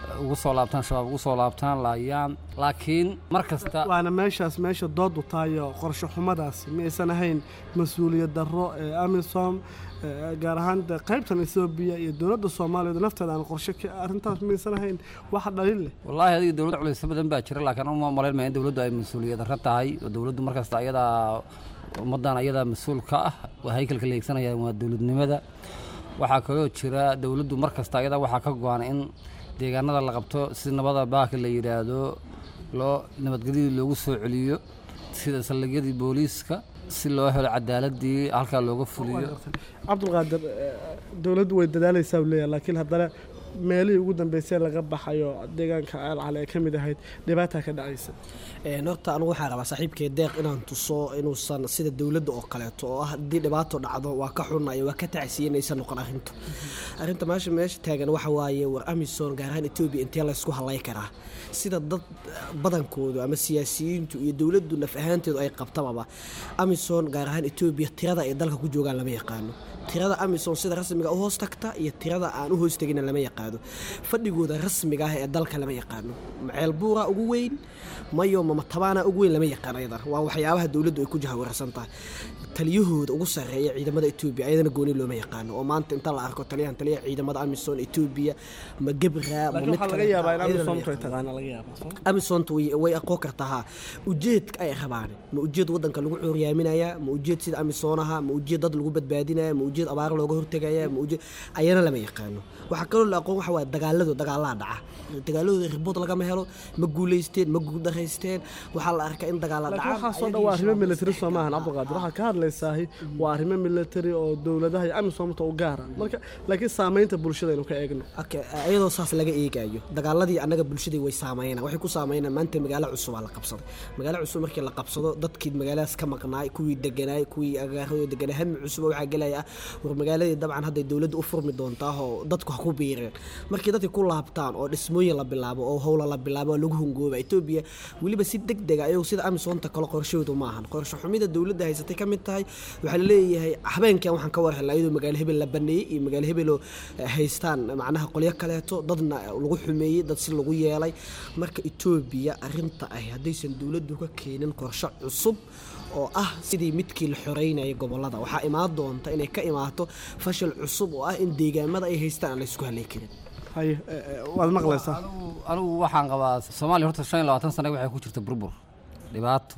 ugu soo laabtaan shabaab ugu soo laabtaan laayaan laakiin mar kasta waana meeshaas meesha doodu tahayo qorshe xumadaasi miyaysan ahayn mas-uuliyad darro ee amisom ee gaar ahaan de qaybtan ethoobiya iyo dowladda soomaaliya lafteeda aan qorshe ka arrintaas miyaysan ahayn waxa dhalin leh wallaahi adiga dowladda culaysyo badan baa jira laakiin uma malayn maya in dowladdu ay mas-uuliyad darro tahay oo dowladdu mar kasta ayadaa ummaddan ayadaa mas-uul ka ah waa haykalka la eegsanayaan waa dowladnimada waxaa kaloo jira dowladdu mar kasta ayadaa waxaa ka go-an in deegaanada la qabto si nabada baaka la yidhaahdo loo nabadgelyadii loogu soo celiyo sida saldhigyadii booliiska si loo helo cadaaladii halkaa looga fuliyo cabdulqaadir eh, dowladdu way dadaalaysaa uu leeyahay laakiin haddana meelihii ugu dambeysay laga baxayo deegaanka alcale ee ka mid ahayd dhibaataa ka dhacaysa Een, horta anigu waxaa rabaa saaxiibkay deeq inaan tuso inuusan sida dowladda oo kaleeto oo ah haddii dhibaato dhacdo waa ka xunayo waa ka tacsiyanaysa noqon arrintu arrinta meesha meesha taagan waxa waaye war amison gaar ahaan etoobiya intee laysku halay karaa sida dad badankoodu ama siyaasiyiintu iyo dowladdu naf ahaanteedu ay qabtababa amison gaar ahaan etoobiya tirada ay dalka ku joogaan lama yaqaano tirada amison sida rasmiga u hoos tagta iyo tirada aan u hoos tegina lama yaqaano fadhigooda rasmiga ah ee dalka lama yaqaano maceel buura ugu weyn mayo mama tabaana ugu weyn lama yaqaan ayadana waa waxyaabaha dowladdu ay ku jahawarsan tahay taliyahooda ugu sarreeya ciidamada etoobiya ayadana gooni looma yaqaano oo maanta inta la arko taliyahan taliyaha ciidamada amison etoobiya ma gebra ma laakiin mid waxaa kale laga yaabaa in ayadana lama amisomtu ay yaqaano. taqaana laga yaabaa soo amisonta way way aqoon kartaa haa ujeedka ay rabaan ma ujeed wadanka lagu cuuryaaminaya ma ujeed sida amisoonaha ma ujeed dad lagu badbaadinaya ma ujeed abaar looga hortegaya ma ujeed ayana lama yaqaano waxaa kaloo la aqoon waxa waaye dagaaladu dagaalaa dhaca dagaaladooda ribood lagama helo ma guulaysteen ma guuldaraysteen waxaa la arkaa in dagaala laakiin dhacaan waxaasoo dhan waa arrimo military soo maahan cabdulqaadir waxaad ka hadlaysaahi waa arrimo military oo dowladaha iyo amisomta u gaara marka laakiin saamaynta bulshada aynu ka eegno Okay, iyadoo saas laga eegayo dagaaladii annaga bulshadii way saameynaan waxay ku saameynaan maanta magaalo cusub aa la qabsaday magaalo cusub markii la qabsado dadkii magaaladaas ka maqnaay kuwii deganaay kuwii agaaradoo deganaa hami cusub waxaa gelaya ah war magaaladii dabcan hadday dowladda u furmi doontaa oo dadku ha ku biireen markii dadkii ku laabtaan oo dhismooyin la bilaabo oo howla la bilaabo oo lagu hungooba etoobiya weliba si deg dega ayagu sida amisonta kale qorshahoodu ma ahan qorshe xumida dowladda haysatay ka mid tahay waxaa la leeyahay habeenkan waxaan ka war helnaa iyadoo magaalo hebel la baneeyey iyo magaalo hebeloo eh, haystaan macnaha qolyo kaleeto dadna lagu xumeeyey dad si lagu yeelay marka etoobiya arinta ah haddaysan dowladdu ka keenin qorshe cusub oo ah sidii midkii la xoreynayay gobolada waxaa imaan doonta inay ka imaato fashil cusub oo ah in deegaamada ay haystaan aan la isku halay karin haye eh, eh, waad maqlaysaa anigu waxaan qabaa soomaaliya horta shan iyo labaatan sane waxay ku jirta burbur dhibaato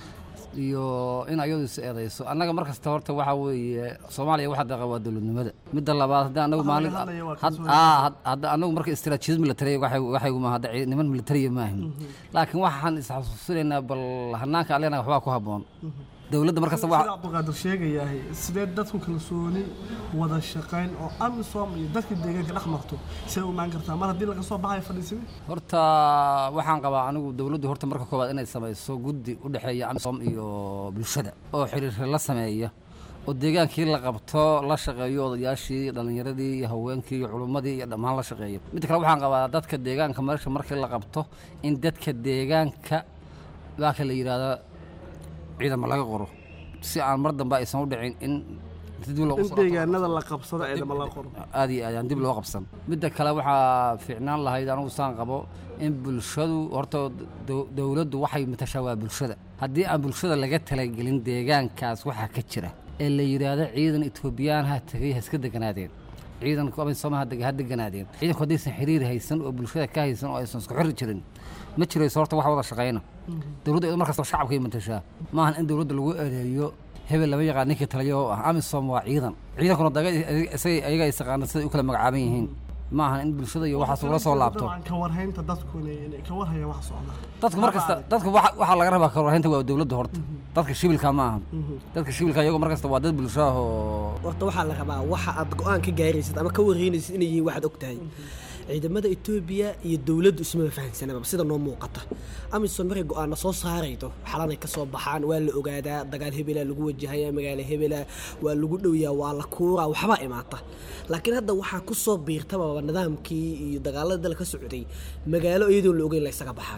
iyo in ayadu is eedayso annaga mar kasta horta waxaa weeye soomaaliya waxa daqa waa dowladnimada midda labaad haddii anagu Waxa maalin laga hadlaya waa had- kalsoonida. aa, had- hadda anagu marka istiraatiijiyad military waxay waxay ma hadda ci- niman military maahin laakiin waxaan isxasuusinaynaa bal hanaanka alena waxbaa ku habboon dowladda mar kasta sida waxa cabdulqaadir sheegayahay sidee dadku kalsooni wada shaqayn oo amisom iyo dadka deegaanka dhex marto see u imaan kartaa mar haddii laga soo baxayo fadhiisini horta waxaan qabaa anigu dowladdu horta marka koowaad inay samayso guddi u dhexeeya amisom iyo bulshada oo xiriir la sameeya oo deegaankii la qabto la shaqeeyo odayaashii dhallinyaradii iyo haweenkii iyo culummadii iyo dhammaan la shaqeeyo midda kale waxaan qabaa dadka deegaanka meesha markii la qabto in dadka deegaanka waaka la yidhaahdo ciidamo laga qoro si aan mar dambe aysan u dhicin in dib loogu in soo deegaanada la qabsado ciidamo la qoro aad iyo aad aan dib loo qabsan midda kale waxaa fiicnaan lahayd anigu saan qabo in bulshadu horta dow- dowladdu waxay matashaa waa bulshada haddii aan bulshada laga talagelin deegaankaas waxaa ka jira ee la yidhaahdo ciidan etoobiyaan ha tegay ha iska deganaadeen ciidanku amisom ha deg- ha deganaadeen ciidanku haddaysan xiriir haysan oo bulshada ka haysan oo aysan isku xiri jirin ma jirayso horta wax wada shaqayna dowladda iyadoo mar kasta shacabkay matashaa maahan in dowladda lagu ereeyo hebel lama yaqaan ninkii taliyo oo ah amisom waa ciidan ciidankuna daga isaga ayaga is yaqaana siday u kala magacaaban yihiin ma ahan in bulshada iyo waxaas ugula soo laabto dabcan ka warhaynta dadku inay inay ka warhayaan wax socda dadku mar kasta dadku waxa waxaa laga rabaa kawarhaynta waa dowladda horta dadka shibilka ma ahan dadka shibilka iyagu mar kasta waa dad bulsho ah oo horta waxaa la rabaa waxa aad go-aan ka gaaraysid ama ka wareynaysid inay yihiin waxaad og tahay ciidamada etoobiya iyo dowladdu ismaba fahansanaba sida noo muuqata amisom markay go-aana soo saaraydo xalanay ka soo baxaan waa la ogaadaa dagaal hebela lagu wajahaya magaalo hebela waa lagu dhowyaa waa la kuuraa waxbaa imaata laakiin hadda waxaa ku soo biirtababa nidaamkii iyo dagaalada dalka ka socday magaalo iyadoon la ogeyn la ysaga baxayo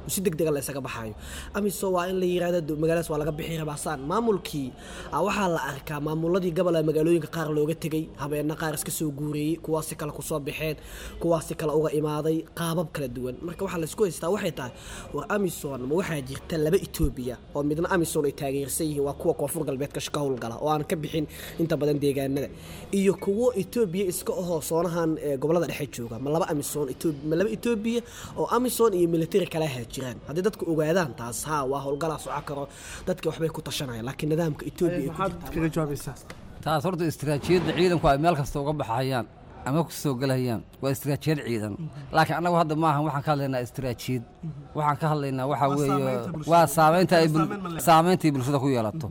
si deg dega la isaga baxayo amisom waa in la yirahdo magaaladaas waa laga bixi rabaa saan maamulkii waxaa la arkaa maamuladii gobola magaalooyinka qaar looga tegey habeena qaar iska soo guureeyey kuwaasi kale kusoo baxeen kuwaasi kale uga imaaday qaabab kala duwan marka waxaa laisku haystaa waxay tahay war amison ma waxaa jirta laba etoobiya oo midna amison ay taageersan yihiin waa kuwa koonfur galbeedka ka howlgala oo aan ka bixin inta badan deegaanada iyo kuwo etoobiya iska ahoo soonahan gobolada dhexe jooga ma laba amison ma laba etoobiya oo amison iyo military kala haajiraan haddii dadku ogaadaan taas ha waa howlgalaa soco karo dadka waxbay ku tashanayaan laakiin nidaamka etoobiya kaga jawaabaysaa taas horta istiraatiijiyadda ciidanku ay meel kasta uga baxayaan ama ku soo gelahayaan waa istiraatiijiyad ciidan laakiin annagu hadda maahan waxaan ka hadlaynaa istiraatiijiyad waxaan ka hadlaynaa waxaa weeye waa saamaynta ay saamaynta ay bulshada ku yeelato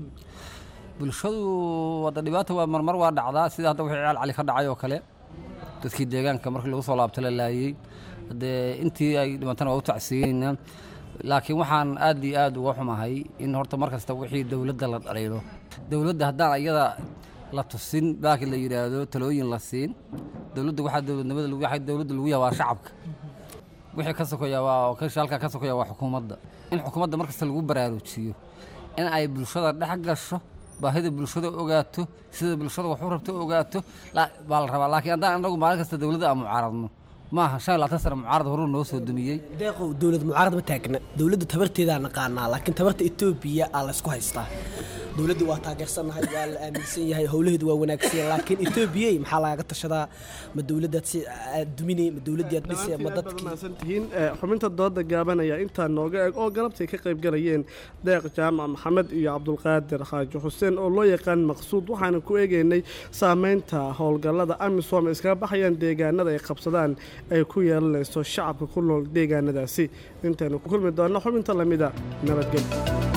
bulshadu wadda dhibaata waa marmar waa dhacdaa sida hadda wixii ciyaal cali ka dhacay oo kale dadkii deegaanka markii lagu soo laabta la laayey dee intii ay dhimantana waa u tacsiyeynaa laakiin waxaan aad iyo aad uga xumahay in horta mar kasta wixii dowladda la dhaliilo dowladda haddaan iyada la tusin baaki la yidhaahdo talooyin la siin dowladda waxaa dowladnimada waxaa dowladda lagu yahay waa shacabka wixii ka sokoya waa kasha halkaa ka sokoya waa xukuumadda in xukuumadda mar kasta lagu baraarujiyo in ay bulshada dhex gasho baahida bulshada ogaato sida bulshada wax u rabto ogaato baa la rabaa laakiin haddaan annagu maalin kasta dowladda aan mucaaradno maaha shan iyo labaatan sano mucaarad horuu noo soo dumiyey deeqow dowlad mucaarad ma taagna dowladda tabarteedaa naqaanaa laakiin tabarta etoobiya aa laysku haystaa dowladda waa taageersannahay waa la aaminsan yahay howlaheedu waa wanaagsan laakiin etoobiyay maxaa lagaga tashadaa ma dowladdaad si aad duminay ma dowladdii aad dhisay ma dadkiimaadsantihiin xubinta dooda gaabanaya intaa nooga eg oo galabtay ka qayb galayeen deeq jaamac maxamed iyo cabdulqaadir xaaji xuseen oo loo yaqaan maqsuud waxaana ku eegeynay saameynta howlgallada amisom iskaga baxayaan deegaanada ay qabsadaan ay ku yeelanayso shacabka ku nool deegaanadaasi intaynu ku kulmi doonno xubinta lamida nabadgelyo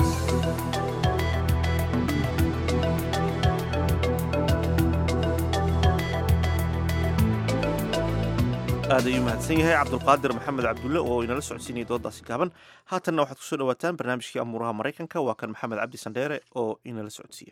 aad ayuu mahadsan yahay cabdulqaadir maxamed cabdulle oo inala socodsiinaya doodaasi gaaban haatanna waxaad kusoo dhawaataan barnaamijkii amuuraha maraykanka waa kan maxamed cabdi sandheere oo inala socodsiiya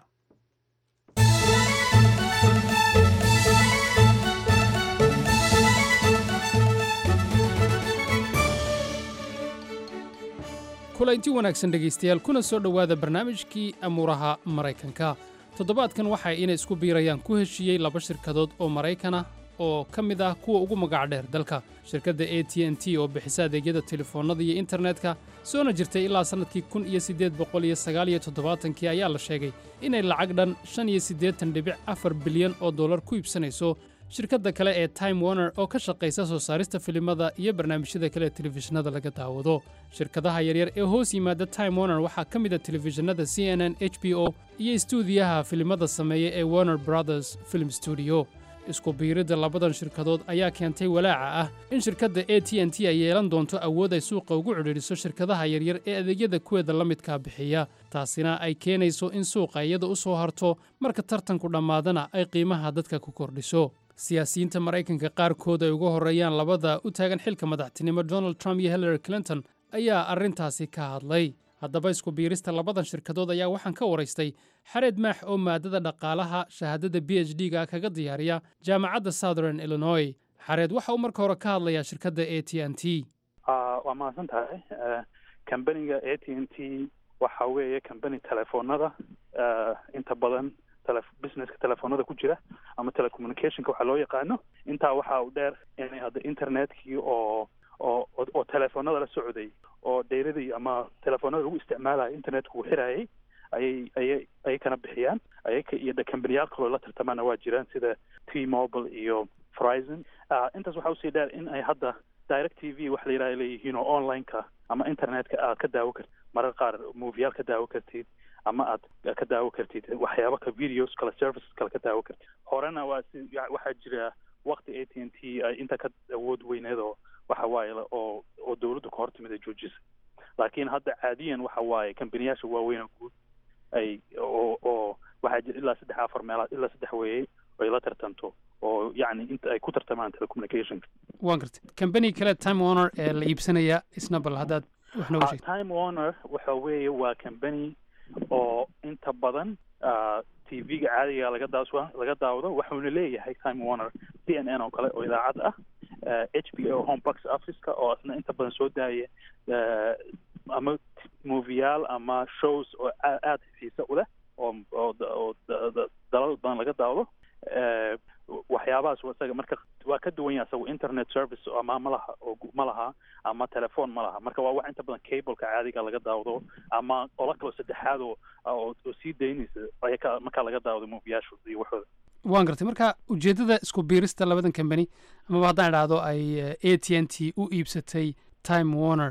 kulanti wanaagsan dhegaystayaal kuna soo dhowaada barnaamijkii amuuraha maraykanka toddobaadkan waxa inay isku biirayaan ku heshiiyey laba shirkadood oo maraykana oo ka mid ah kuwa ugu magac dheer dalka shirkadda a t n t oo bixisa adeegyada telefoonnada iyo internetka soona jirtay ilaa sannadkii kun iyo siddeed boqol iyo sagaal iyo toddobaatankii ayaa la sheegay inay lacag dhan shan iyo siddeetan dhibic afar bilyan oo dollar ku iibsanayso shirkadda kale ee time warner oo ka shaqaysa soo saarista filimada iyo barnaamijyada kale ee telefishinada laga daawado shirkadaha yaryar ee hoos yimaada time warner waxaa ka mid a telefishinada c n n h b o iyo istuudiyaha filimada sameeya ee warner brothers film studio isku biiridda labadan shirkadood ayaa keentay walaaca ah in shirkadda a t n t ay yeelan doonto awood ay suuqa ugu cidhiidhiso shirkadaha yaryar ee adeegyada kuweeda la midkaa bixiya taasina ay keenayso in suuqa iyada u soo harto marka tartanku dhammaadana ay qiimaha dadka ku kordhiso siyaasiyiinta maraykanka qaarkood ay uga horreeyaan labada u taagan xilka madaxtinimo donald trump iyo hillary clinton ayaa arrintaasi ka hadlay haddaba isku biirista labadan shirkadood ayaa waxaan ka waraystay xareed maax oo maadada dhaqaalaha shahaadada b h d ga kaga diyaariya jaamacadda southern illinois xareed waxa uu marka hore ka hadlayaa shirkadda a t n t waa mahadsan tahay kambaniga a t n t waxa weeye kambani telefoonada inta badan businesska telefoonada ku jira ama telecommunicationka waxaa loo yaqaano intaa waxa u dheer inay hadda internetkii oo oo oo telefoonada la socday oo dayradii ama telefoonada lagu isticmaalayo internetku uu xirayay ayay ayay ayay kana bixiyaan ayaka iyo kambaniyaal kaloo la tartamaana waa jiraan sida t mobile iyo verizon intaas waxaa usii dheer in ay hadda direct t v wax la yidhaha leeyihiin oo online-ka ama internetka aad ka daawo kartid marar qaar moviyaal ka daawo kartid ama aad ka daawo kartid waxyaaba ka videos kale services kale ka daawo kartid horena waa si waxaa jira waqti a t n t ay inta ka awood weyneed oo waxa waaye oo oo dawladdu ka hortimid ay joojisay laakiin hadda caadiyan waxa waaye kambaniyaasha waaweyn oo guud ay oo oo waxaa jira ilaa saddex afar meelood ilaa saddex weeye ay la tartanto oo yacni inta ay ku tartamaan telecommunicationka waan gartay kambani kale time warner ee la iibsanaya isna bal haddaad wax nooga sheegto time warner waxa weeye waa kambani oo inta badan t v-ga caadiga laga daaswa laga daawado waxuuna leeyahay time warner c n n oo kale oo idaacad ah h b o home box officeka oo isna inta badan soo daaya ama moviyaal ama shows oo aada xiise u leh oo oo oo dalal badan laga daawdo waxyaabahaas isaga marka waa ka duwan yahay isagu internet service ama ma laha oo ma laha ama telephone ma laha marka waa wax inta badan cableka caadiga laga daawdo ama qola kaloo saddexaad oo oo sii daynaysa ayaka markaa laga daawdo moviyaashu iyo waxooda waan gartay marka ujeeddada isku biirista labadan kambani amaba haddaan idhaahdo ay a t n t u iibsatay time warner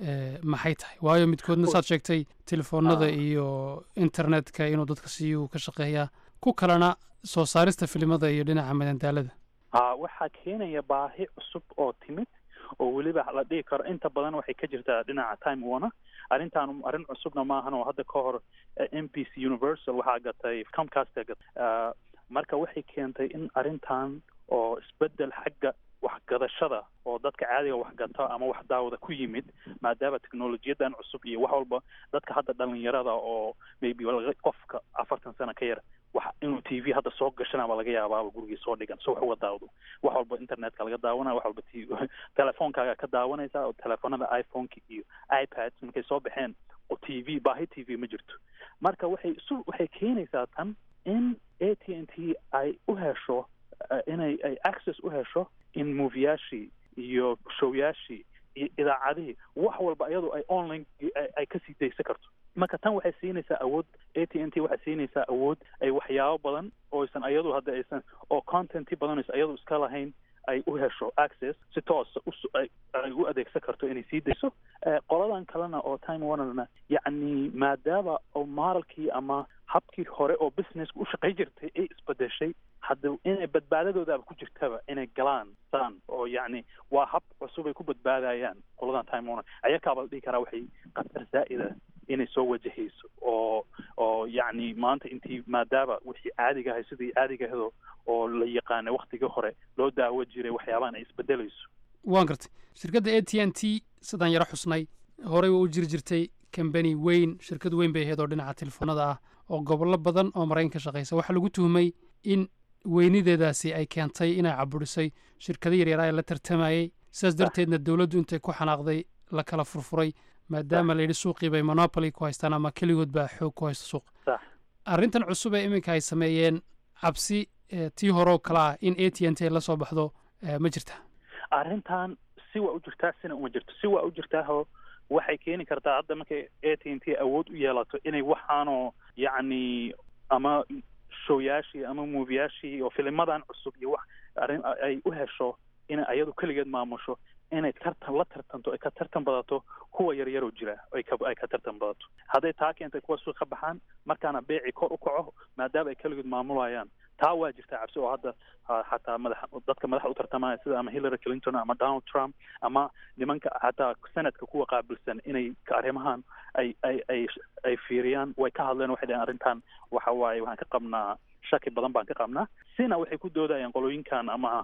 maxay tahay waayo midkoodna saad sheegtay telefoonada iyo internetka inuu dadka siiyuu ka shaqeeyaa ku kalena soo saarista filimada iyo dhinaca madandaalada ha waxaa keenaya baahi cusub oo timid oo weliba la dhihi karo inta badan waxay ka jirtaa dhinaca time warner arrintaan arrin cusubna maahan oo hadda ka hor m b c universal waxaa gatay comcast gatay marka waxay keentay in arrintan oo isbedel xagga waxgadashada oo dadka caadiga waxgato ama wax daawada ku yimid maadaama technolojiyadan cusub iyo wax walba dadka hadda dhalinyarada oo maybe qofka afartan sano ka yar wax inuu t v hadda soo gashanaba laga yaabaaba gurigii soo dhigan so wax uga daawdo wax walba internetka laga daawanaya wax walba t telefoonkaaga ka daawanaysa oo telefoonada iphoneka iyo ipads markay soo baxeen oo t v baahi t v ma jirto marka waxay isu waxay keenaysaa tan in a t n t ay u hesho inay ay access u hesho in moviyaashii iyo showyaashii iyo idaacadihii wax walba iyadoo ay online ay kasii daysan karto marka tan waxay siinaysaa awood a t n t waxay siinaysaa awood ay waxyaabo badan oo aysan ayadu hadda aysan oo contenti badan aysan ayadu iska lahayn ay u hesho access si toosa ay u adeegsan karto inay sii dayso qoladan kalena oo time warnerna yacni maadaama oo maaralkii ama habkii hore oo businesska u shaqay jirtay ay isbedeshay hadda inay badbaadadoodaaba ku jirtaba inay galaan saan oo yacni waa hab cusub ay ku badbaadayaan qoladan time warner ayakaaba la dhihi karaa waxay khatar zaa'ida inay soo wajahayso oo oo yacni maanta intii maadaama wixii caadiga ahay sidii caadiga ahdo oo la yaqaanay waktigii hore loo daawo jiray waxyaabahan ay isbedelayso waan gartay shirkadda a t n t sidaan yaro xusnay horey waa u jiri jirtay kambani weyn shirkad weyn bay ahayd oo dhinaca telefoonada ah oo gobollo badan oo maraykan ka shaqaysa waxaa lagu tuhumay in weynideedaasi ay keentay inay caburisay shirkado yaryar ee la tartamayey sidaas darteedna dowladdu intay ku xanaaqday la kala furfuray maadaama la yidhi suuqii bay monopoly ku haystaan ama keligood baa xoog ku haysta suuqa arrintan cusub ee iminka ay sameeyeen cabsi tii hore oo kale ah in a t n t la soo baxdo ma jirta arrintan si waa u jirtaa sina uma jirto si waa u jirtaaho waxay keeni kartaa hadda markay a t n t awood u yeelato inay waxaanoo yacni ama showyaashii ama moviyaashii oo filimadan cusub iyo wax arrin ay u hesho inay ayadu keligeed maamusho inay tartan la tartanto ay ka tartan badato kuwa yaryaroo jira ay ka ay ka tartan badato hadday taa keentay kuwa suuq ka baxaan markaana beeci kor u kaco maadaama ay keligood maamulayaan taa waa jirtaa cabsi oo hadda xataa madax dadka madaxa u tartamaya sida ama hillary clinton ama donald trump ama nimanka xataa senadka kuwa qaabilsan inay arrimahan ay ay ay ay fiiriyaan way ka hadleen waxay dhaheen arrintan waxa waaye waxaan ka qabnaa shaki badan baan ka qabnaa sina waxay ku doodayaan qolooyinkan ama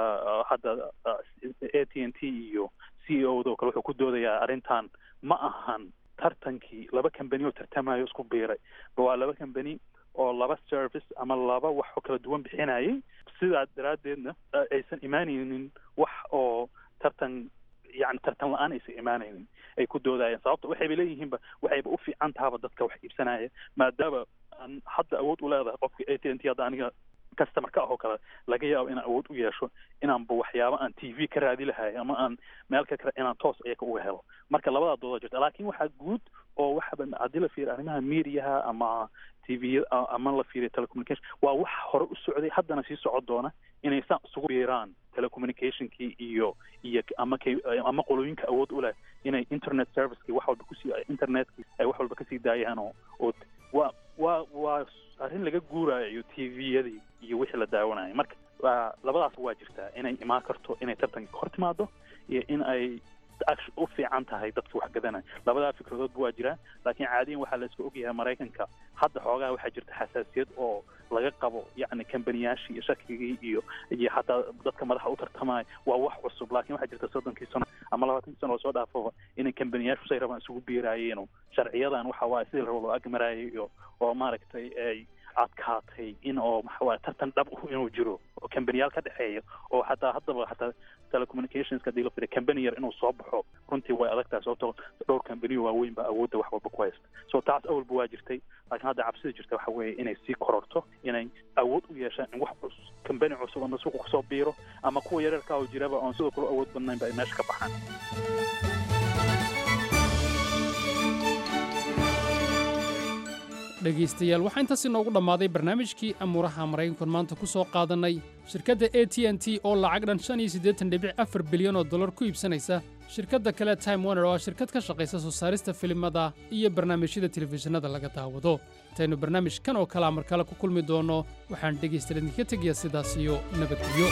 hadda a t n t iyo c e o do kale wuxuu ku doodayaa arrintan ma ahan tartankii laba kambani oo tartamayo isku biiray waa laba kambani oo laba service ama laba wax oo kala duwan bixinayay sidaa daraaddeedna aysan imaanaynin wax oo tartan yani tartan la-aan aysan imaanaynin ay ku doodayeen sababta waxayba leeyihiinba waxayba u fiican tahaba dadka wax iibsanaya maadaama aan hadda awood u leedahay qofka a t n t hadda aniga customer ka ah oo kale laga yaabo inaan awood u yeesho inaanba waxyaaba aan t v ka raadi lahay ama aan meel ka kale inaan toos iyaka uga helo marka labadaa dooda jirta laakiin waxaa guud oo waxaba haddii la fiiriyo arrimaha mediaha ama t v ama la fiiriyo telecommunication waa wax hore u socday haddana sii socon doona inay saan isugu biiraan telecommunicationkii iyo iyo ama kay ama qolooyinka awood u leh inay internet servicekii wax walba kusii internetkii ay wax walba kasii daayaan oo oo waa waa waa arrin laga guurayo t v-yadii iyo wixii la daawanayo marka labadaas waa jirtaa inay imaan karto inay tartanka hor timaado iyo in ay u fiican tahay dadka wax gadanaya labadaa fikradoodba waa jiraan laakiin caadiyan waxaa la iska ogyahay maraykanka hadda xoogaha waxaa jirta xasaasiyad oo laga qabo yacni kambaniyaashii iyo shakigii iyo iyo xataa dadka madaxa u tartamaya waa wax cusub laakiin waxaa jirta soddonkii sano ama labaatankii sano oo soo dhaafaba inay kambaniyaashu say rabaan isugu biiraayeen sharciyadan waxa waaye sidii rabo loo agmaraayay iyo oo maaragtay ay adkaatay in oo maxawaaye tartan dhab uh inuu jiro oo kambaniyaal ka dhexeeya oo xataa haddaba xataa telecommunicationska hadii la fiiriyo kambani yar inuu soo baxo runtii way adag tahay sababtoo dhowr kambaniyo waaweyn baa awoodda wax walba ku haysta so taas awalba waa jirtay laakiin hadda cabsida jirta waxa weeye inay sii kororto inay awood u yeeshaan in wax cus kambani cusub ama suuqa kusoo biiro ama kuwa yareerka oo jiraba oon sidoo kale awood badnayn ba ay meesha ka baxaan dhegaystayaal waxaa intaas inoogu dhammaaday barnaamijkii amuuraha maraykankan maanta ku soo qaadannay shirkadda a t n t oo lacag dhan shan iyo siddeetan dhibic afar bilyan oo dollar ku iibsanaysa shirkadda kale time warner oo ah shirkad ka shaqaysa soo saarista filimada iyo barnaamijyada telefishinada laga daawado intaynu barnaamij kan oo kalea mar kale ku kulmi doonno waxaan dhegaystayaal idinka tegayaa sidaas iyo nabadgelyo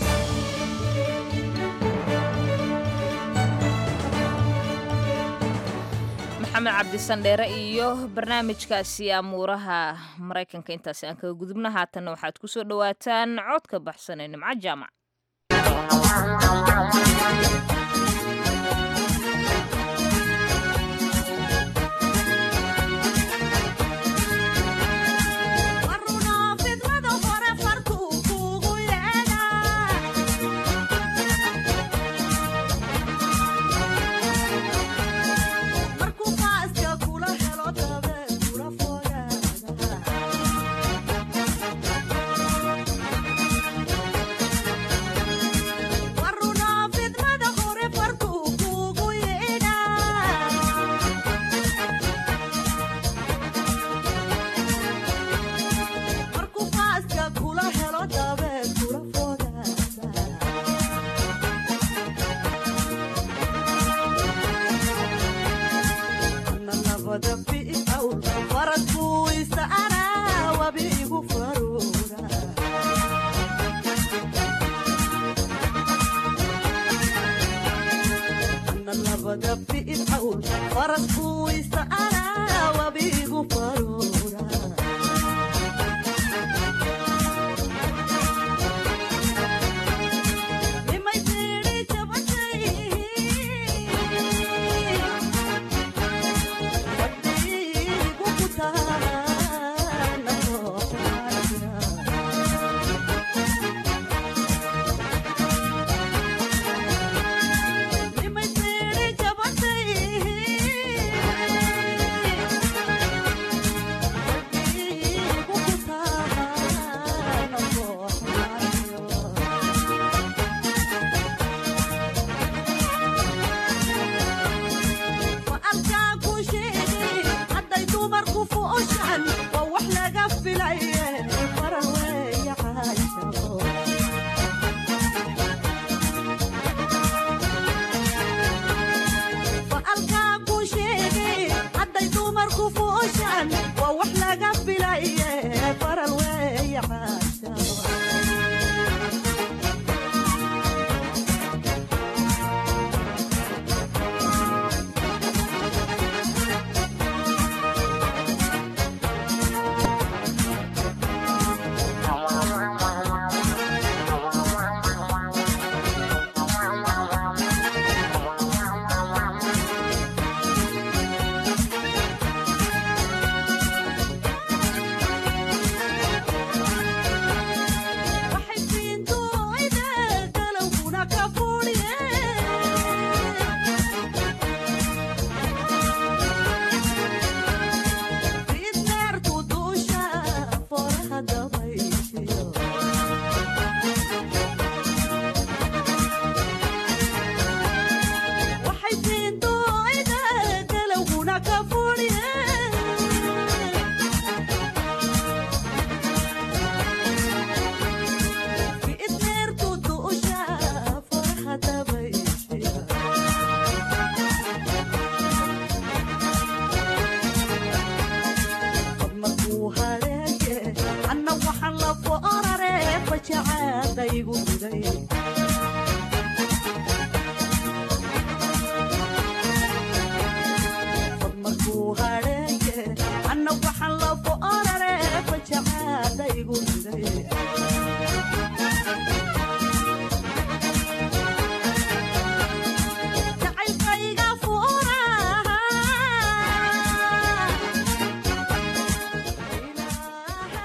maxamed cabdisandheere iyo barnaamijkaasi amuuraha maraykanka intaasi aan kaga gudubna haatanna waxaad ku soo dhowaataan codka baxsan ee nimco jaamac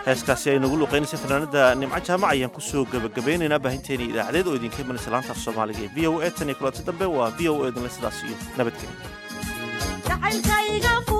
heeskaasi ay nagu luqaynaysay fanaanada nimco jaamac ayaan kusoo gebagabeynaynaa baahinteeni idaacadeed oo idinka imanaysa laanta soomaaliga ee v o a tan iyo kulanti dambe waa v o a idinle sidaas iyo nabadgelya